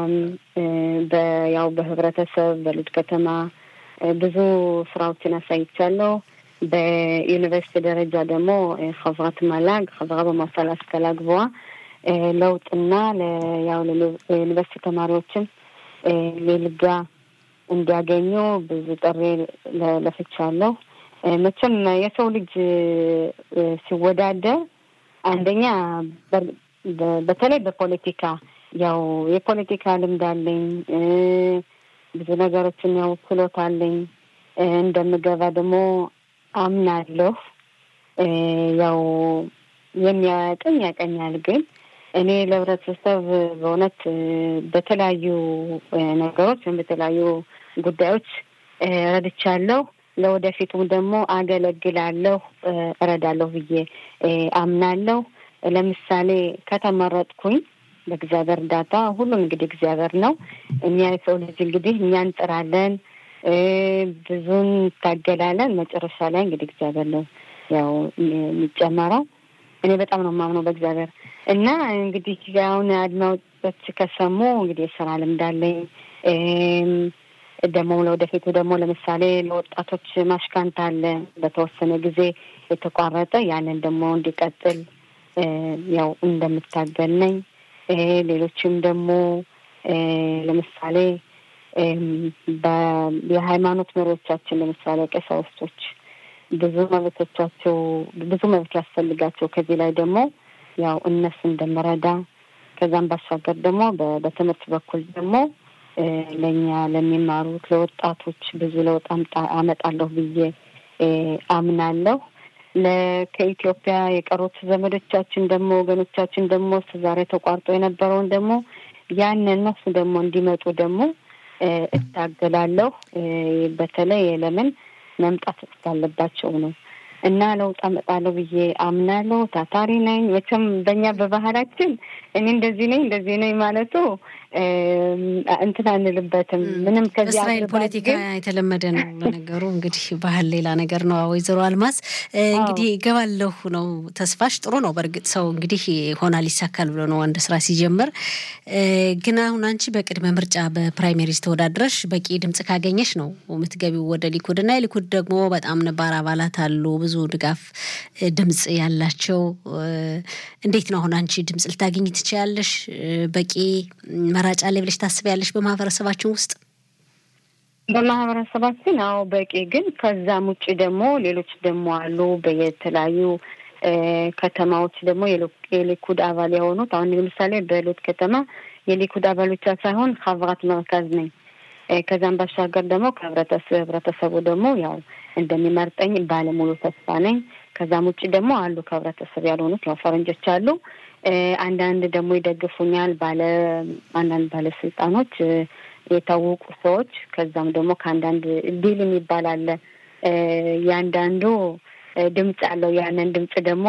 ያው በህብረተሰብ በሉት ከተማ ብዙ ስራዎችን አሳይቻለሁ። በዩኒቨርሲቲ ደረጃ ደግሞ חברת መላግ חברה במועצה להשכלה גבוהה ለውጥና ያው ለዩኒቨርሲቲ ተማሪዎችም ሊልጋ እንዲያገኙ ብዙ ጥሪ ለፍቻለሁ። መቼም የሰው ልጅ ሲወዳደር አንደኛ በተለይ በፖለቲካ ያው የፖለቲካ ልምድ አለኝ፣ ብዙ ነገሮችን ያው ችሎታ አለኝ። እንደምገባ ደግሞ አምናለሁ። ያው የሚያቀኝ ያቀኛል ግን እኔ ለህብረተሰብ በእውነት በተለያዩ ነገሮች ወይም በተለያዩ ጉዳዮች ረድቻለሁ። ለወደፊቱም ደግሞ አገለግላለሁ፣ እረዳለሁ ብዬ አምናለሁ። ለምሳሌ ከተመረጥኩኝ በእግዚአብሔር እርዳታ ሁሉም እንግዲህ እግዚአብሔር ነው። እኛ የሰው ልጅ እንግዲህ እኛ እንጥራለን፣ ብዙን እንታገላለን። መጨረሻ ላይ እንግዲህ እግዚአብሔር ነው ያው የሚጨመረው። እኔ በጣም ነው የማምነው በእግዚአብሔር እና እንግዲህ አሁን አድማጮች ከሰሙ እንግዲህ የስራ ልምድ አለኝ። ደግሞ ለወደፊቱ ደግሞ ለምሳሌ ለወጣቶች ማሽካንት አለ በተወሰነ ጊዜ የተቋረጠ ያንን ደግሞ እንዲቀጥል ያው እንደምታገል ነኝ። ሌሎችም ደግሞ ለምሳሌ የሃይማኖት መሪዎቻችን ለምሳሌ ቀሳውስቶች ብዙ መብቶቻቸው ብዙ መብት ያስፈልጋቸው ከዚህ ላይ ደግሞ ያው እነሱ እንደምረዳ ከዛም ባሻገር ደግሞ በትምህርት በኩል ደግሞ ለእኛ ለሚማሩት ለወጣቶች ብዙ ለውጥ አመጣለሁ ብዬ አምናለሁ። ከኢትዮጵያ የቀሩት ዘመዶቻችን ደግሞ ወገኖቻችን ደግሞ ዛሬ ተቋርጦ የነበረውን ደግሞ ያን እነሱ ደግሞ እንዲመጡ ደግሞ እታገላለሁ። በተለይ ለምን መምጣት እስካለባቸው ነው እና ለውጥ አመጣለሁ ብዬ አምናለሁ። ታታሪ ነኝ። መቼም በእኛ በባህላችን እኔ እንደዚህ ነኝ እንደዚህ ነኝ ማለቱ እንትን አንልበትም። ምንም ከዚህ በእስራኤል ፖለቲካ የተለመደ ነው። ለነገሩ እንግዲህ ባህል ሌላ ነገር ነው። ወይዘሮ አልማዝ እንግዲህ እገባለሁ ነው ተስፋሽ። ጥሩ ነው። በእርግጥ ሰው እንግዲህ ሆናል ይሳካል ብሎ ነው አንድ ስራ ሲጀምር። ግን አሁን አንቺ በቅድመ ምርጫ በፕራይሜሪዝ ተወዳድረሽ በቂ ድምጽ ካገኘሽ ነው የምትገቢው ወደ ሊኩድ እና የሊኩድ ደግሞ በጣም ነባር አባላት አሉ ብዙ ድጋፍ ድምጽ ያላቸው። እንዴት ነው አሁን አንቺ ድምጽ ልታገኝ ትችያለሽ? በቂ መራጭ አለ ብለሽ ታስቢያለሽ? በማህበረሰባችን ውስጥ በማህበረሰባችን አዎ በቂ ግን ከዛም ውጭ ደግሞ ሌሎች ደግሞ አሉ በየተለያዩ ከተማዎች ደግሞ የሊኩድ አባል የሆኑት አሁን ለምሳሌ በሎት ከተማ የሊኩድ አባል ብቻ ሳይሆን ሀብራት መርካዝ ነኝ። ከዛም ባሻገር ደግሞ ከህብረተሰቡ ደግሞ ያው እንደሚመርጠኝ ባለሙሉ ተስፋ ነኝ። ከዛም ውጭ ደግሞ አሉ ከህብረተሰብ ያልሆኑት ያው ፈረንጆች አሉ። አንዳንድ ደግሞ ይደግፉኛል ባለ አንዳንድ ባለስልጣኖች የታወቁ ሰዎች ከዛም ደግሞ ከአንዳንድ ዲል የሚባል አለ። ያንዳንዱ ድምፅ አለው። ያንን ድምፅ ደግሞ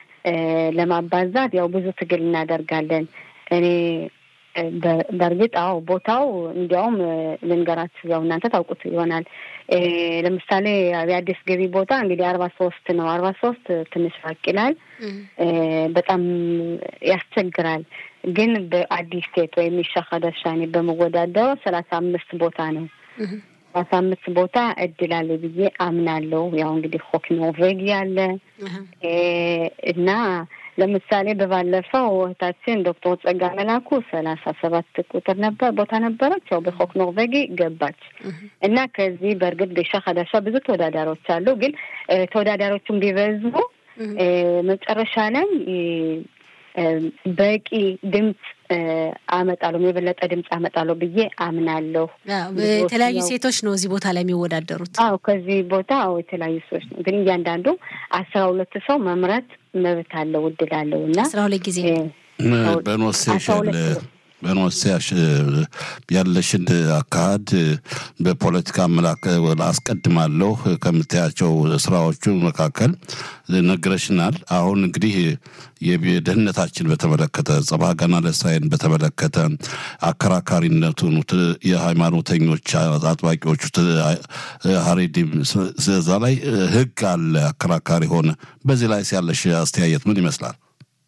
ለማባዛት ያው ብዙ ትግል እናደርጋለን። እኔ በእርግጥ አዎ ቦታው እንዲያውም ልንገራችሁ፣ ያው እናንተ ታውቁት ይሆናል። ለምሳሌ የአዲስ ገቢ ቦታ እንግዲህ አርባ ሶስት ነው። አርባ ሶስት ትንሽ ራቅ ይላል፣ በጣም ያስቸግራል። ግን በአዲስ ሴት ወይም ሻኸደሻኔ በመወዳደረው ሰላሳ አምስት ቦታ ነው። ሰላሳ አምስት ቦታ እድል አለ ብዬ አምናለሁ። ያው እንግዲህ ሆክ ኖርቬጊ አለ እና ለምሳሌ በባለፈው እህታችን ዶክተር ጸጋ መላኩ ሰላሳ ሰባት ቁጥር ነበር ቦታ ነበረች። ያው በሆክ ኖርቬጊ ገባች እና ከዚህ በእርግጥ ቤሻ ሀዳሻ ብዙ ተወዳዳሪዎች አሉ። ግን ተወዳዳሪዎቹም ቢበዙ መጨረሻ ላይ በቂ ድምፅ አመጣለሁ የበለጠ ድምፅ አመጣለሁ ብዬ አምናለሁ። የተለያዩ ሴቶች ነው እዚህ ቦታ ላይ የሚወዳደሩት። አዎ ከዚህ ቦታ አዎ የተለያዩ ሰዎች ነው። ግን እያንዳንዱ አስራ ሁለት ሰው መምረጥ መብት አለው እድል አለው እና በኖሴሽል በኖሴ ያለሽን አካሄድ በፖለቲካ አስቀድማለሁ ከምታያቸው ስራዎቹ መካከል ነግረሽናል። አሁን እንግዲህ የደህንነታችን በተመለከተ ጸባ ገና ለእስራኤልን በተመለከተ አከራካሪነቱን የሃይማኖተኞች አጥባቂዎቹ ሀሬዲም እዛ ላይ ህግ አለ አከራካሪ ሆነ። በዚህ ላይ ያለሽ አስተያየት ምን ይመስላል?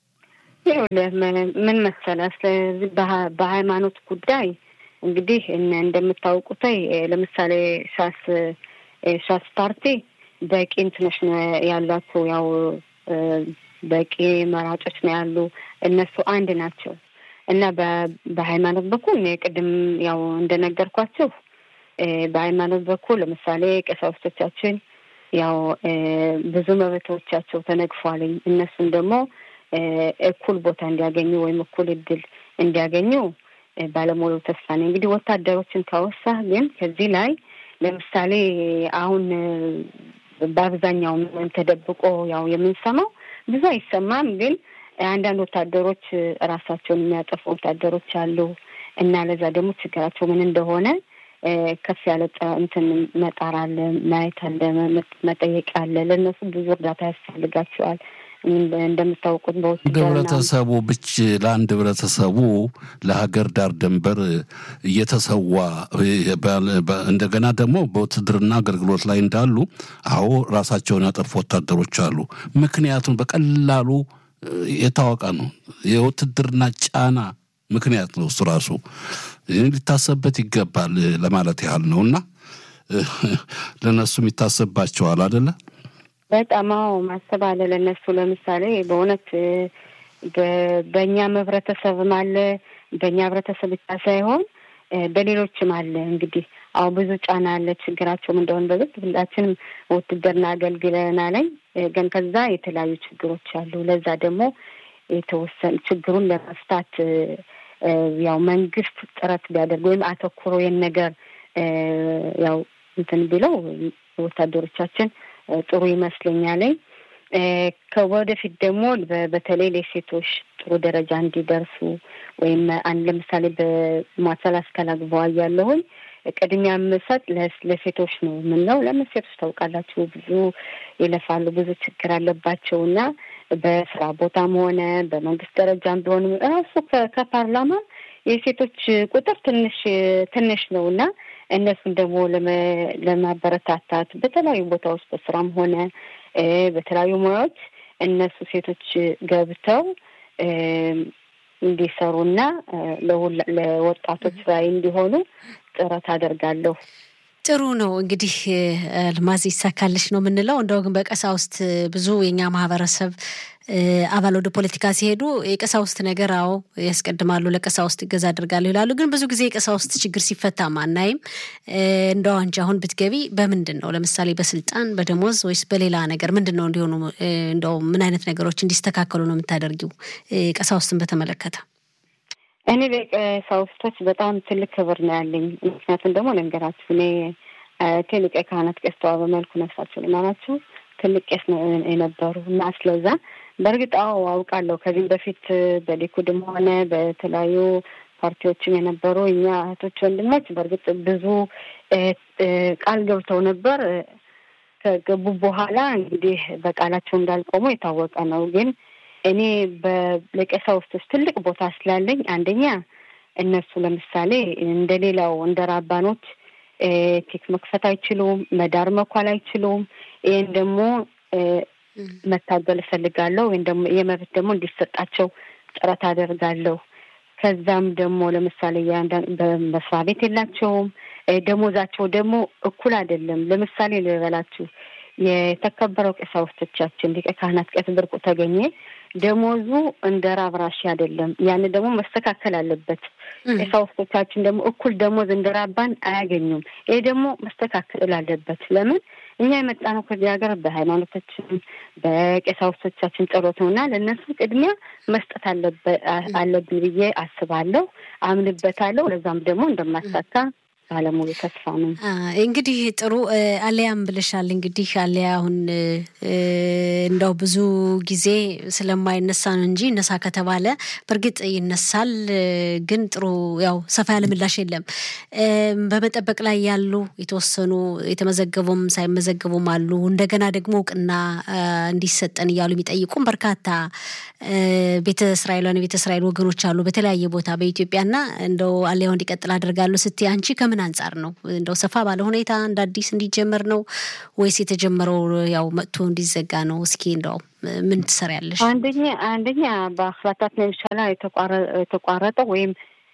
ምን መሰለህ፣ ስለዚህ በሃይማኖት ጉዳይ እንግዲህ እንደምታውቁት ለምሳሌ ሻስ ሻስ ፓርቲ በቂ እንትኖች ነው ያሏቸው፣ ያው በቂ መራጮች ነው ያሉ። እነሱ አንድ ናቸው እና በሃይማኖት በኩል ቅድም ያው እንደነገርኳቸው በሃይማኖት በኩል ለምሳሌ ቀሳውስቶቻችን ያው ብዙ መብቶቻቸው ተነግፏልኝ እነሱም ደግሞ እኩል ቦታ እንዲያገኙ ወይም እኩል እድል እንዲያገኙ ባለሙሉ ተስፋ ነኝ። እንግዲህ ወታደሮችን ካወሳ ግን ከዚህ ላይ ለምሳሌ አሁን በአብዛኛው ተደብቆ ያው የምንሰማው ብዙ አይሰማም፣ ግን አንዳንድ ወታደሮች ራሳቸውን የሚያጠፉ ወታደሮች አሉ እና ለዛ ደግሞ ችግራቸው ምን እንደሆነ ከፍ ያለ እንትን መጣር አለ፣ ማየት አለ፣ መጠየቅ አለ። ለእነሱ ብዙ እርዳታ ያስፈልጋቸዋል። እንደምታውቁት ህብረተሰቡ ብቻ ለአንድ ህብረተሰቡ ለሀገር ዳር ድንበር እየተሰዋ እንደገና ደግሞ በውትድርና አገልግሎት ላይ እንዳሉ አዎ ራሳቸውን ያጠፉ ወታደሮች አሉ። ምክንያቱም በቀላሉ የታወቀ ነው። የውትድርና ጫና ምክንያት ነው እሱ ራሱ ሊታሰብበት ይገባል ለማለት ያህል ነው እና ለእነሱም ይታሰብባቸዋል አደለ? በጣም አዎ፣ ማሰብ አለ ለእነሱ። ለምሳሌ በእውነት በእኛም ህብረተሰብም አለ በእኛ ህብረተሰብ ብቻ ሳይሆን በሌሎችም አለ። እንግዲህ አሁ ብዙ ጫና አለ። ችግራቸውም እንደሆነ በግልጽ ሁላችንም ውትድርና አገልግለናል። ግን ከዛ የተለያዩ ችግሮች አሉ። ለዛ ደግሞ የተወሰነ ችግሩን ለመፍታት ያው መንግስት ጥረት ቢያደርግ ወይም አተኩሮ ይህን ነገር ያው እንትን ቢለው ወታደሮቻችን ጥሩ ይመስለኛል። ከወደፊት ደግሞ በተለይ ለሴቶች ጥሩ ደረጃ እንዲደርሱ ወይም አንድ ለምሳሌ በሟሰል አስከላግበዋ ያለሁኝ ቅድሚያ የምሰጥ ለሴቶች ነው የምንለው። ለምን ሴቶች ታውቃላችሁ ብዙ ይለፋሉ፣ ብዙ ችግር አለባቸው እና በስራ ቦታም ሆነ በመንግስት ደረጃም ቢሆን ራሱ ከፓርላማ የሴቶች ቁጥር ትንሽ ትንሽ ነው እና እነሱን ደግሞ ለማበረታታት በተለያዩ ቦታዎች በስራም ሆነ በተለያዩ ሙያዎች እነሱ ሴቶች ገብተው እንዲሰሩና ለወጣቶች ራዕይ እንዲሆኑ ጥረት አደርጋለሁ። ጥሩ ነው እንግዲህ ልማዝ ይሳካልሽ ነው የምንለው። እንደው ግን በቀሳውስት ብዙ የኛ ማህበረሰብ አባል ወደ ፖለቲካ ሲሄዱ የቀሳውስት ነገር አዎ ያስቀድማሉ፣ ለቀሳውስት እገዛ አድርጋለሁ ይላሉ። ግን ብዙ ጊዜ የቀሳውስት ችግር ሲፈታ አናይም። እንደው አንቺ አሁን ብትገቢ በምንድን ነው ለምሳሌ በስልጣን በደሞዝ ወይስ በሌላ ነገር ምንድን ነው እንዲሆኑ እንደው ምን አይነት ነገሮች እንዲስተካከሉ ነው የምታደርጊው ቀሳውስትን በተመለከተ? እኔ ለቀሳውስቶች በጣም ትልቅ ክብር ነው ያለኝ። ምክንያቱም ደግሞ ልንገራችሁ እኔ ቴልቀ ካህናት ቄስ ተዋበ መልኩ ነፍሳቸው ልማናቸው ትልቅ ቄስ የነበሩ እና ስለዛ በእርግጥ አዎ አውቃለሁ። ከዚህም በፊት በሊኩድም ሆነ በተለያዩ ፓርቲዎችም የነበሩ እኛ እህቶች ወንድሞች በእርግጥ ብዙ ቃል ገብተው ነበር። ከገቡ በኋላ እንግዲህ በቃላቸው እንዳልቆሙ የታወቀ ነው ግን እኔ ለቀሳውስቶች ትልቅ ቦታ ስላለኝ አንደኛ እነሱ ለምሳሌ እንደ ሌላው እንደ ራባኖች ኬክ መክፈት አይችሉም፣ መዳር መኳል አይችሉም። ይህን ደግሞ መታገል እፈልጋለሁ ወይም ደግሞ የመብት ደግሞ እንዲሰጣቸው ጥረት አደርጋለሁ። ከዛም ደግሞ ለምሳሌ በመስሪያ ቤት የላቸውም። ደሞዛቸው ደግሞ እኩል አይደለም። ለምሳሌ ልበላችሁ የተከበረው ቀሳውስቶቻችን ሊቀ ካህናት ቄስ ብርቁ ተገኘ ደሞዙ እንደ ራብ ራሺ አይደለም። ያን ደግሞ መስተካከል አለበት። ቀሳውስቶቻችን ደግሞ እኩል ደሞዝ እንደ ራባን አያገኙም። ይሄ ደግሞ መስተካከል አለበት። ለምን እኛ የመጣ ነው ከዚህ ሀገር በሃይማኖታችን በቀሳውስቶቻችን ጸሎት ነው እና ለእነሱ ቅድሚያ መስጠት አለብን ብዬ አስባለሁ፣ አምንበታለሁ። ለዛም ደግሞ እንደማሳካ ባለሙሉ ተስፋ ነኝ። እንግዲህ ጥሩ አሊያም ብለሻል። እንግዲህ አሊያ አሁን እንደው ብዙ ጊዜ ስለማይነሳ ነው እንጂ እነሳ ከተባለ በእርግጥ ይነሳል። ግን ጥሩ ያው ሰፋ ያለ ምላሽ የለም። በመጠበቅ ላይ ያሉ የተወሰኑ የተመዘገቡም ሳይመዘገቡም አሉ። እንደገና ደግሞ እውቅና እንዲሰጠን እያሉ የሚጠይቁም በርካታ ቤተ እስራኤላውያን የቤተ እስራኤል ወገኖች አሉ በተለያየ ቦታ በኢትዮጵያና እንደው አሊያው እንዲቀጥል አደርጋለሁ ስትይ አንቺ ከምን አንጻር ነው እንደው ሰፋ ባለ ሁኔታ እንደ አዲስ እንዲጀመር ነው ወይስ የተጀመረው ያው መጥቶ እንዲዘጋ ነው? እስኪ እንደው ምን ትሰሪያለሽ? አንደኛ አንደኛ በአፍላታት መምሻላ የተቋረጠው ወይም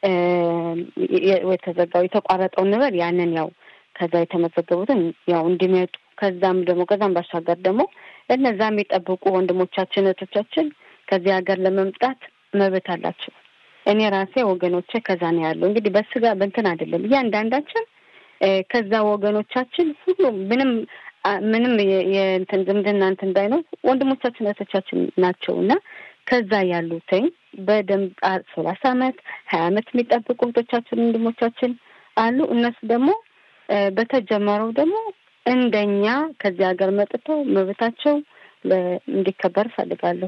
የተዘጋው የተቋረጠው ንበር ያንን ያው ከዛ የተመዘገቡትን ያው እንዲመጡ ከዛም ደግሞ ከዛም ባሻገር ደግሞ እነዛ የሚጠብቁ ወንድሞቻችን እህቶቻችን ከዚህ ሀገር ለመምጣት መብት አላቸው። እኔ ራሴ ወገኖቼ ከዛ ነው ያለው። እንግዲህ በስጋ በእንትን አይደለም እያንዳንዳችን ከዛ ወገኖቻችን ሁሉ ምንም ምንም የእንትን ዝምድና እንትን ባይኖር ወንድሞቻችን እህቶቻችን ናቸው እና ከዛ ያሉትኝ በደንብ ሰላሳ አመት ሀያ አመት የሚጠብቁ እህቶቻችን ወንድሞቻችን አሉ። እነሱ ደግሞ በተጀመረው ደግሞ እንደኛ ከዚህ ሀገር መጥተው መብታቸው እንዲከበር እፈልጋለሁ።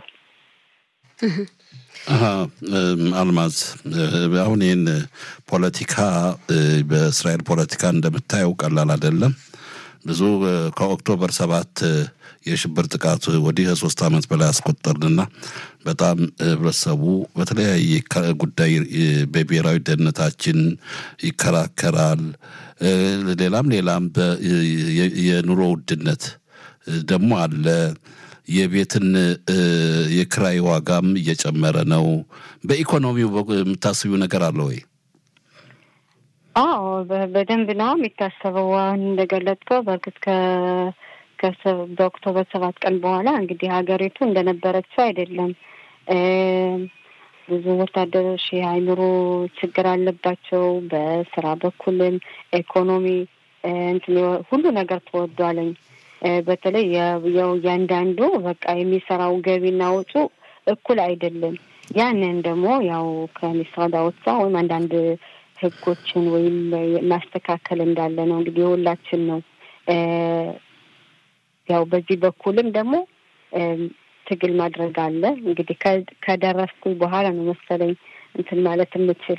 አልማዝ አሁን ይህን ፖለቲካ በእስራኤል ፖለቲካ እንደምታየው ቀላል አይደለም። ብዙ ከኦክቶበር ሰባት የሽብር ጥቃት ወዲህ ሶስት ዓመት በላይ አስቆጠርንና በጣም ህብረተሰቡ በተለያየ ጉዳይ በብሔራዊ ደህንነታችን ይከራከራል። ሌላም ሌላም የኑሮ ውድነት ደግሞ አለ። የቤትን የክራይ ዋጋም እየጨመረ ነው። በኢኮኖሚው የምታስቢው ነገር አለ ወይ? አዎ በደንብ ነው የሚታሰበው። አሁን እንደገለጥከው በእርግጥ በኦክቶበር ሰባት ቀን በኋላ እንግዲህ ሀገሪቱ እንደነበረችው አይደለም። ብዙ ወታደሮች የአእምሮ ችግር አለባቸው። በስራ በኩልም ኢኮኖሚ እንትን ሁሉ ነገር ተወዷለኝ። በተለይ እያንዳንዱ በቃ የሚሰራው ገቢና ወጪ እኩል አይደለም። ያንን ደግሞ ያው ከሚስራዳ ወጣ ወይም አንዳንድ ህጎችን ወይም ማስተካከል እንዳለ ነው እንግዲህ የሁላችን ነው። ያው በዚህ በኩልም ደግሞ ትግል ማድረግ አለ። እንግዲህ ከደረስኩ በኋላ ነው መሰለኝ እንትን ማለት የምችል።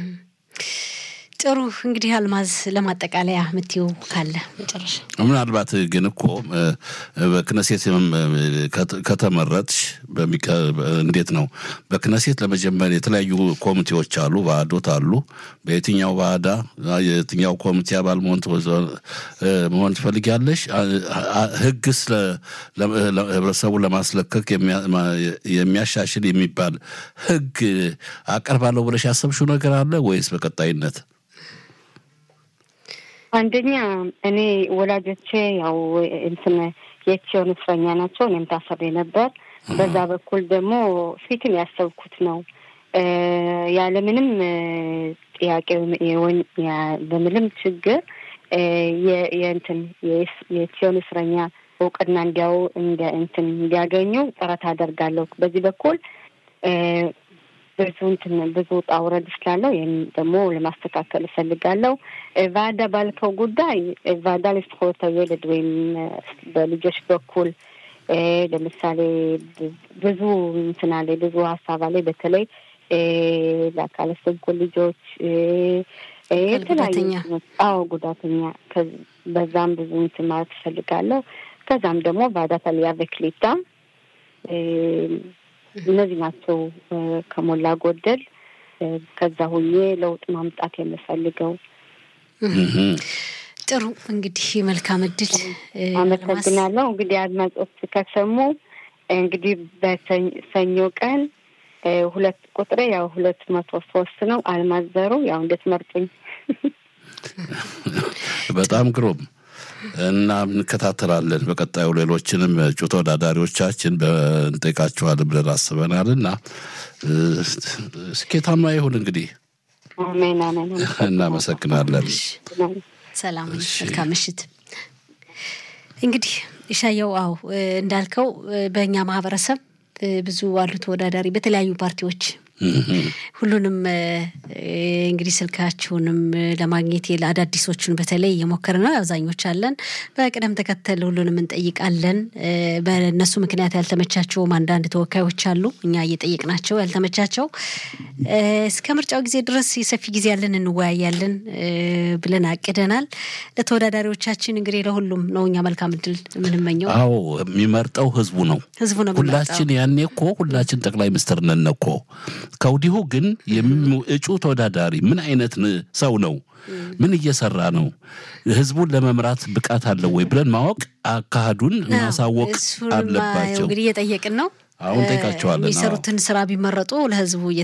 ጥሩ እንግዲህ አልማዝ ለማጠቃለያ የምትይው ካለ መጨረሻ። ምናልባት ግን እኮ በክነሴት ከተመረጥሽ እንዴት ነው በክነሴት ለመጀመር የተለያዩ ኮሚቴዎች አሉ፣ ባህዶት አሉ። በየትኛው ባህዳ የትኛው ኮሚቴ አባል መሆን ትፈልጊያለሽ? ህግስ ህብረተሰቡን ለማስለከክ የሚያሻሽል የሚባል ህግ አቀርባለሁ ብለሽ ያሰብሽው ነገር አለ ወይስ በቀጣይነት? አንደኛ እኔ ወላጆቼ ያው እንትን የቺዮን እስረኛ ናቸው። እኔም ታስሬ ነበር። በዛ በኩል ደግሞ ፊትም ያሰብኩት ነው ያለምንም ጥያቄ በምንም ችግር የእንትን የቺዮን እስረኛ እውቅና እንዲያው እንትን እንዲያገኙ ጥረት አደርጋለሁ። በዚህ በኩል ብዙ እንትን ብዙ ውጣ ውረድ ስላለው ይህም ደግሞ ለማስተካከል እፈልጋለሁ። ቫዳ ባልከው ጉዳይ ቫዳ ለዝኮተ የልድ ወይም በልጆች በኩል ለምሳሌ ብዙ እንትና ላይ ብዙ ሀሳብ ላይ በተለይ ለአካለ ስንኩል ልጆች የተለያዩ አዎ ጉዳተኛ በዛም ብዙ እንትን ማለት እፈልጋለሁ። ከዛም ደግሞ ቫዳ ታሊያ በክሊታ እነዚህ ናቸው ከሞላ ጎደል ከዛ ሁኜ ለውጥ ማምጣት የምፈልገው። ጥሩ እንግዲህ መልካም እድል። አመሰግናለሁ። እንግዲህ አድማጮች ከሰሙ እንግዲህ በሰኞ ቀን ሁለት ቁጥሬ ያው ሁለት መቶ ሶስት ነው። አልማዘሩ ያው እንድትመርጡኝ። በጣም ግሩም እና እንከታተላለን። በቀጣዩ ሌሎችንም እጩ ተወዳዳሪዎቻችን እንጠይቃችኋለን ብለን አስበናል እና ስኬታማ ይሁን እንግዲህ። አሜን አሜን። እናመሰግናለን። ሰላም፣ መልካም ምሽት። እንግዲህ ይሻየው፣ አዎ እንዳልከው በእኛ ማህበረሰብ ብዙ አሉ ተወዳዳሪ በተለያዩ ፓርቲዎች ሁሉንም እንግዲህ ስልካችሁንም ለማግኘት ለአዳዲሶቹን በተለይ እየሞከረ ነው። አብዛኞች አለን በቅደም ተከተል ሁሉንም እንጠይቃለን። በእነሱ ምክንያት ያልተመቻቸውም አንዳንድ ተወካዮች አሉ። እኛ እየጠየቅናቸው ያልተመቻቸው እስከ ምርጫው ጊዜ ድረስ የሰፊ ጊዜ ያለን እንወያያለን ብለን አቅደናል። ለተወዳዳሪዎቻችን እንግዲህ ለሁሉም ነው እኛ መልካም እድል የምንመኘው። አዎ የሚመርጠው ህዝቡ ነው። ህዝቡ ነው ሁላችን ያኔ እኮ ሁላችን ጠቅላይ ሚኒስትር ነን እኮ ከወዲሁ ግን እጩ ተወዳዳሪ ምን አይነት ሰው ነው? ምን እየሰራ ነው? ህዝቡን ለመምራት ብቃት አለው ወይ ብለን ማወቅ አካሄዱን ማሳወቅ አለባቸው። እንግዲህ እየጠየቅን ነው። አሁን ጠይቃቸዋለን። የሚሰሩትን ስራ ቢመረጡ ለህዝቡ